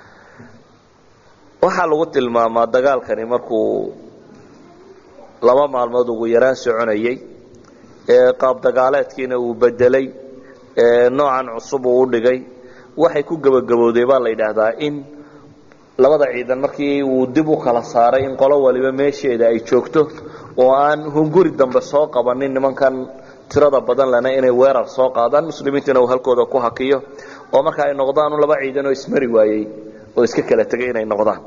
waxaa lagu tilmaamaa dagaalkani markuu laba maalmood ugu yaraan soconayey qaab dagaaleedkiina uu bedelay noocan cusub uu u dhigay waxay ku gebagabowday baa la yidhaahdaa in labada ciidan markii uu dib u kala saaray in qolo waliba meesheeda ay joogto oo aan hunguri dambe soo qabanin nimankan tirada badan lena inay weerar soo qaadaan muslimiintuna uu halkooda ku hakiyo oo marka ay noqdaan laba ciidan oo ismari waayey oo iska kala tegay inay noqdaan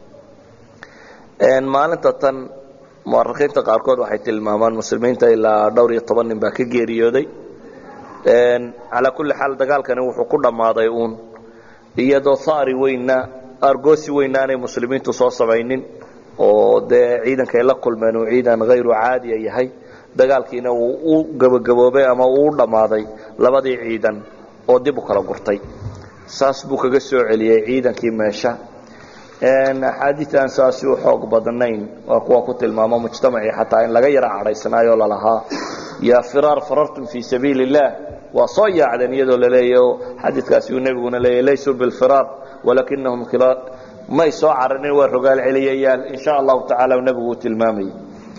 maalinta tan muarikiinta qaarkood waxay tilmaamaan muslimiinta ilaa dhowr iyo toban nin baa ka geeriyooday calaa kulli xaal dagaalkani wuxuu ku dhammaaday uun iyadoo haari weynna argoosi weynna aanay muslimiintu soo samaynin oo dee ciidankay la kulmeen uu ciidan hayru caadiya yahay dagaalkiina uu u gebagaboobay ama uu u dhammaaday labadii ciidan oo dib u kala gurtay saas buu kaga soo celiyey ciidankii meesha axaadiid aan saasi u xoog badnayn waa kuwa ku tilmaamo mujtamacii xataa in laga yara cadhaysanaayoo lalahaa yaa firaar farartum fii sabiili اllah waa soo yaacdeen iyadoo laleeyahy xadiidkaasi uu nebiguna leeyahy laysuu bilfiraar walakinahum may soo cararin waa rogaal celiyayaal in sha allahu tacala nebigu uu tilmaamayay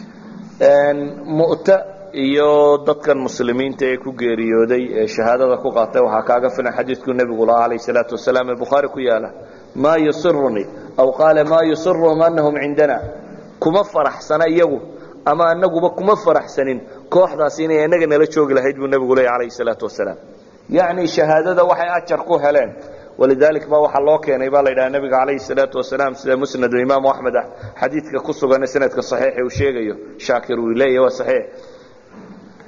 mu'ta iyo dadkan muslimiinta ee ku geeriyooday ee shahaadada ku qaatay waxaa kaaga filan xadiidkuu nebigu lahaa calayh salaatu wasalaam ee bukhaari ku yaala maa yusirunii aw qaala maa yusiruhum anahum cindana kuma faraxsana iyagu ama anaguba kuma faraxsanin kooxdaasi inay inaga nala joogi lahayd buu nebigu leeya calayhi salaatu wasalaam yacni shahaadada waxay ajar ku heleen walidalik ba waxaa loo keenay baa la yidhaha nebiga calayhi salaatu wasalaam sida musnadu imaamu axmed ah xadiidka ku sugan sanadka saxiixa uu sheegayo shaakir uu leeyahy waa saxiix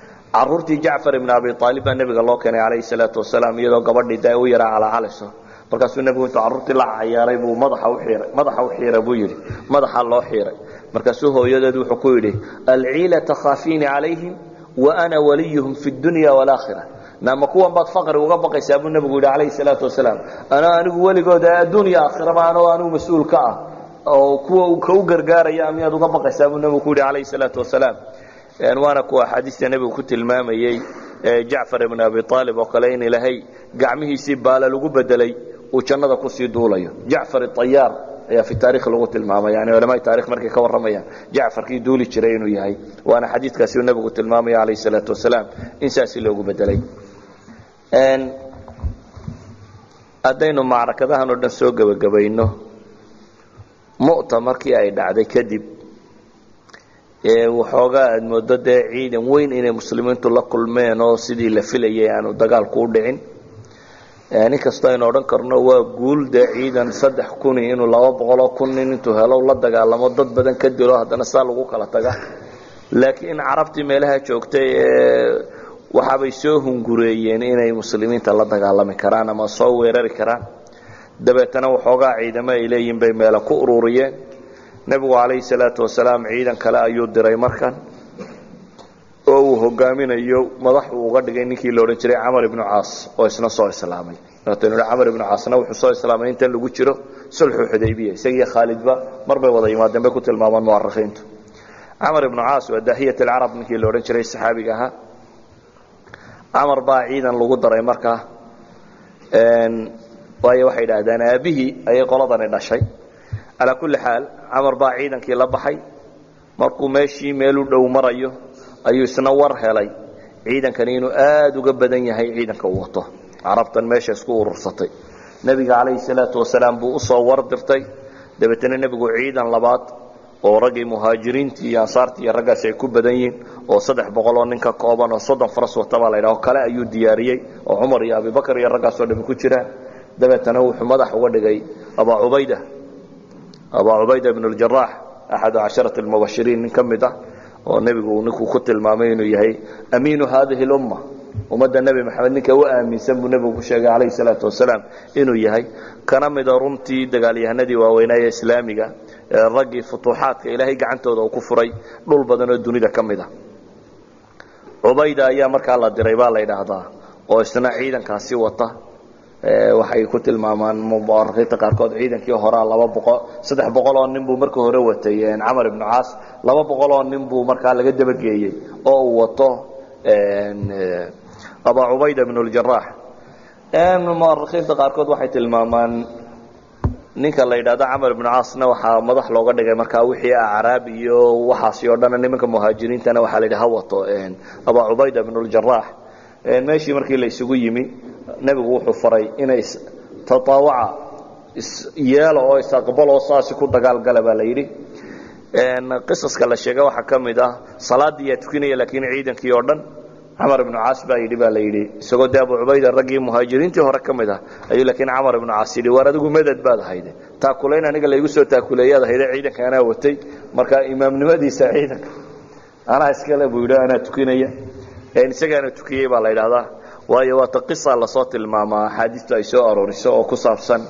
caruurtii jacfar ibn abi aalib baa nebiga loo keenay calayhi salaatu wasalaam iyadoo gabadhii da u yaraa calaacalayso markaasuu nebigu intuu carruurtii la cayaaray buu madaxa u xiiray madaxa u xiira buu yidhi madaxa loo xiiray markaasuu hooyadeed wuxuu ku yidhi alciila takhaafiini calayhim wa ana waliyuhum fi dunya waalaakhira naama kuwan baad faqri uga baqaysaa buu nebigu yidhi calayhi salaatu wasalaam anaa anigu weligooda adduunya aakhiraba anoo anigu mas-uul ka ah oo kuwa ka u gargaaraya miyaad uga baqaysaa buu nebigu ku yidhi calayhi salaatu wasalaam waana kuwa axaadiista nebigu ku tilmaamayey jacfar ibn abi aalib oo kale in ilaahay gacmihiisii baala lagu bedelay uu jannada kusii duulayo jacfar ayaar ayaa fi taarikh lagu tilmaamay yani culamaai taarikh markay ka warramayaan jacfarkii duuli jiray inuu yahay waana xadiidkaasi uu nebigu tilmaamaya calayhi salaatu wasalaam in saasi loogu bedelay haddaynu macrakadahan oo dhan soo gebagabayno mu'ta markii ay dhacday kadib waxoogaa aad moodo dee ciidan weyn inay muslimiintu la kulmeen oo sidii la filayay aanu dagaalku u dhicin nin kastoo aynu odhan karno waa guul dee ciidan saddex kuni inuu laba boqoloo kun nin intuu helo la dagaalamo dad badan ka dilo haddana saa lagu kala taga laakiin carabtii meelaha joogtay ee waxaabay soo hungureeyeen inay muslimiinta la dagaalami karaan ama soo weerari karaan dabeetana waxoogaa ciidamo ay leeyihin bay meela ku ururiyeen nebigu calayhi salaatu wasalaam ciidan kale ayuu diray markan oo uu hogaaminayo madax uu uga dhigay ninkii la odhan jiray camar ibnu caas oo isna soo islaamay waataynu hi camar ibnu caasna wuxuu soo islaamay intan lagu jiro sulxu xudaybiya isagiiyo khaalidba mar bay wada yimaadeen bay ku tilmaamaan mu'arikhiintu camar ibnu caas waa daahiyat alcarab ninkii la odhan jiray saxaabiga ahaa camar baa ciidan lagu daray markaa waayo waxay idhaahdeen aabihii ayay qoladani dhashay calaa kulli xaal camar baa ciidankii la baxay markuu meeshii meelu dhow marayo ayuu isna war helay ciidankani inuu aada uga badan yahay ciidanka uu wato carabtan meesha isku urursatay nebiga calayhi salaatu wasalaam buu usoo war dirtay dabeetana nebigu ciidan labaad oo raggii muhaajiriintii iyo ansaartii iyo raggaasi ay ku badan yihiin oo saddex boqol oo nin ka kooban oo soddon faras wata baa la ydhaho kale ayuu diyaariyey oo cumar iyo abibakar iyo raggaasoo dhami ku jiraan dabeetana wuxuu madax uga dhigay abaa cubayda abaa cubayda ibn اljarax axadu casharati اlmubashiriin nin ka mid ah oo nebigu ninkuu ku tilmaamay inuu yahay amiinu hadihi اlumma ummadda nebi maxamed ninka u aaminsan buu nebigu ku sheegay calayhi salaatu wasalaam inuu yahay kana mida runtii dagaalyahanadii waaweynaa ee islaamiga ee raggii futuuxaadka ilaahay gacantooda uu ku furay dhul badan oo dunida ka mid a cubayda ayaa markaa la diray baa la ydhaahdaa oo isna ciidankaasi wata waxay ku tilmaamaan muarikiinta qaarkood ciidankii horaa laba boqol saddex boqol oo nin buu marka hore watay camar ibnu caas laba boqol oo nin buu markaa laga dabageeyey oo uu wato abaa cubayda bn اljarax muarikiinta qaarkood waxay tilmaamaan ninka la yidhahdo camar ibnu caasna waxaa madax looga dhigay markaa wixii acraab iyo waxaasi oo dhan nimanka muhaajiriintana waxaa la yidhi ha wato abaa cubayda bn اljarax meeshii markii la isugu yimi nebigu wuxuu faray inay tataawaca isyeelo oo isaqbalo saasi ku dagaalgala baa la yidhi qisaska la sheega waxaa ka mid ah salaaddii yaa tukinaya laakiin ciidankii oo dhan camar ibnu caas baa yidhi baa la yidhi isagoo dee abu cubayda raggii muhaajiriintii hore ka mid ah ayuu laakiin camar ibnu caas yidhi waar adigu madad baad ahayde taakulayn aniga laygu soo taakuleeyaad ahayde ciidanka anaa watay marka imaamnimadiisa ciidanka anaa iskale buu yidhi anaa tukinaya isagaana tukiyey baa la yidhaahdaa waayo waata qisa lasoo tilmaamaa axaadiistu ay soo arooriso oo ku saabsan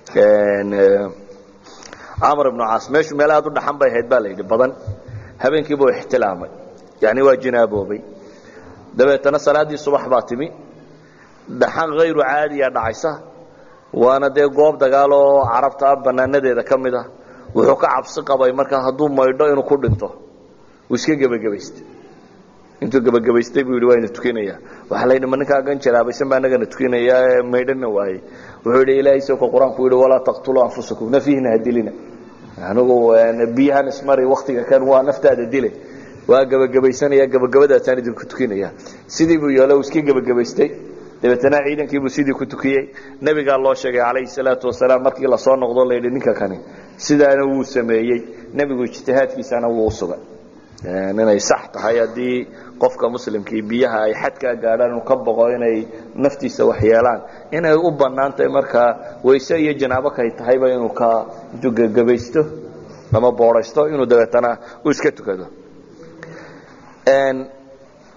camar ibnu caas meeshu meel aad u dhaxan bay ahayd baa la yidhi badan habeenkiibuu ixtilaamay yani waa jinaaboobay dabeetana salaaddii subax baa timi dhaxan hayru caadiya dhacaysa waana dee goob dagaal oo carabta banaanadeeda ka mid ah wuxuu ka cabsi qabay markaa hadduu maydho inuu ku dhinto wuu iska gebagabaystay intuu gebagabaystay buu yidhi waa ina tukinaya waxaa la yidhi ma ninkaa gan jaraabaysan baa anagana tukinaya maydhana waayey wuxuu yidhi ilaahay soo ka qur-aanku yidhi walaa taqtuluu anfusakum nafihina ha dilina anigu biyahan ismari waktiga kan waa naftaada dile waa gebagabaysanaya gebagabadaasaan idinku tukinaya sidii buu yeelo uu iska gebagabaystay dabeetana ciidankiibuu sidii ku tukiyey nebigaa loo sheegay calayhi salaatu wasalaam markii lasoo noqdo la yidhi ninka kani sidaana wuu sameeyey nebigu ijtihaadkiisana wuu u sugay inay sax tahay haddii qofka muslimkii biyaha ay xadkaa gaadhaan inuu ka boqo inay naftiisa wax yeelaan inay u bannaan tahay markaa wayse iyo janaabo kay tahayba inuu ka intuu gegabaysto ama boodhaysto inuu dabeetana uu iska tukado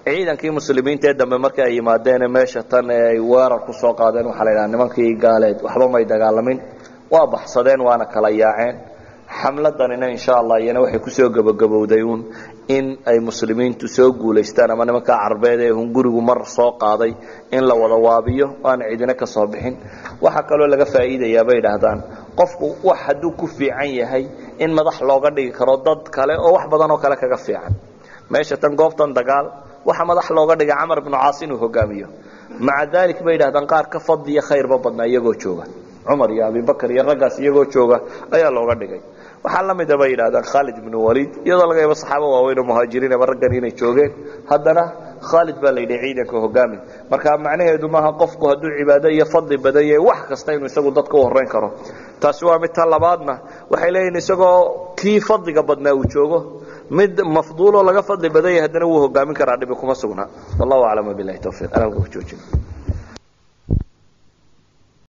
ciidankii muslimiinta ee dambe markii ay yimaadeen meesha tan ee ay weerar ku soo qaadeen waxaa la yidhaha nimankii gaaleed waxba may dagaalamin waa baxsadeen waana kala yaaceen xamladanina insha allah iyana waxay kusoo gebagabowday uun in ay muslimiintu soo guulaystaan ama nimanka carbeed ee hungurigu mar soo qaaday in la wada waabiyo aana cidina ka soo bixin waxaa kaloo laga faa'iidayaa bay idhaahdaan qofku wax hadduu ku fiican yahay in madax looga dhigi karo dad kale oo wax badan oo kale kaga fiican meesha tan goobtan dagaal waxa madax looga dhigay camar ibnu caas inuu hogaamiyo maca daalik bay yidhahdaan qaar ka fadliya khayrba badnaa iyagoo jooga cumar iyo abibakar iyo raggaas iyagoo jooga ayaa looga dhigay waxaa la mida bay yidhahdaan khaalid ibnu waliid iyadoo laga yaabo saxaabo waaweyn oo muhaajiriin ama raggan inay joogeen haddana khaalid baa la yidhi ciidanka hogaami marka macnaheedu maaha qofku hadduu cibaado iyo fadli badan yahay wax kasta inuu isagu dadka u horrayn karo taasi waa mid ta labaadna waxay leeyihin isagoo kii fadliga badnaa uu joogo mid mafduuloo laga fadli badan yahay haddana wuu hogaamin karaa dhibi kuma sugnaa wallahu aclam wabilahi towfiiq aan halka ku joojin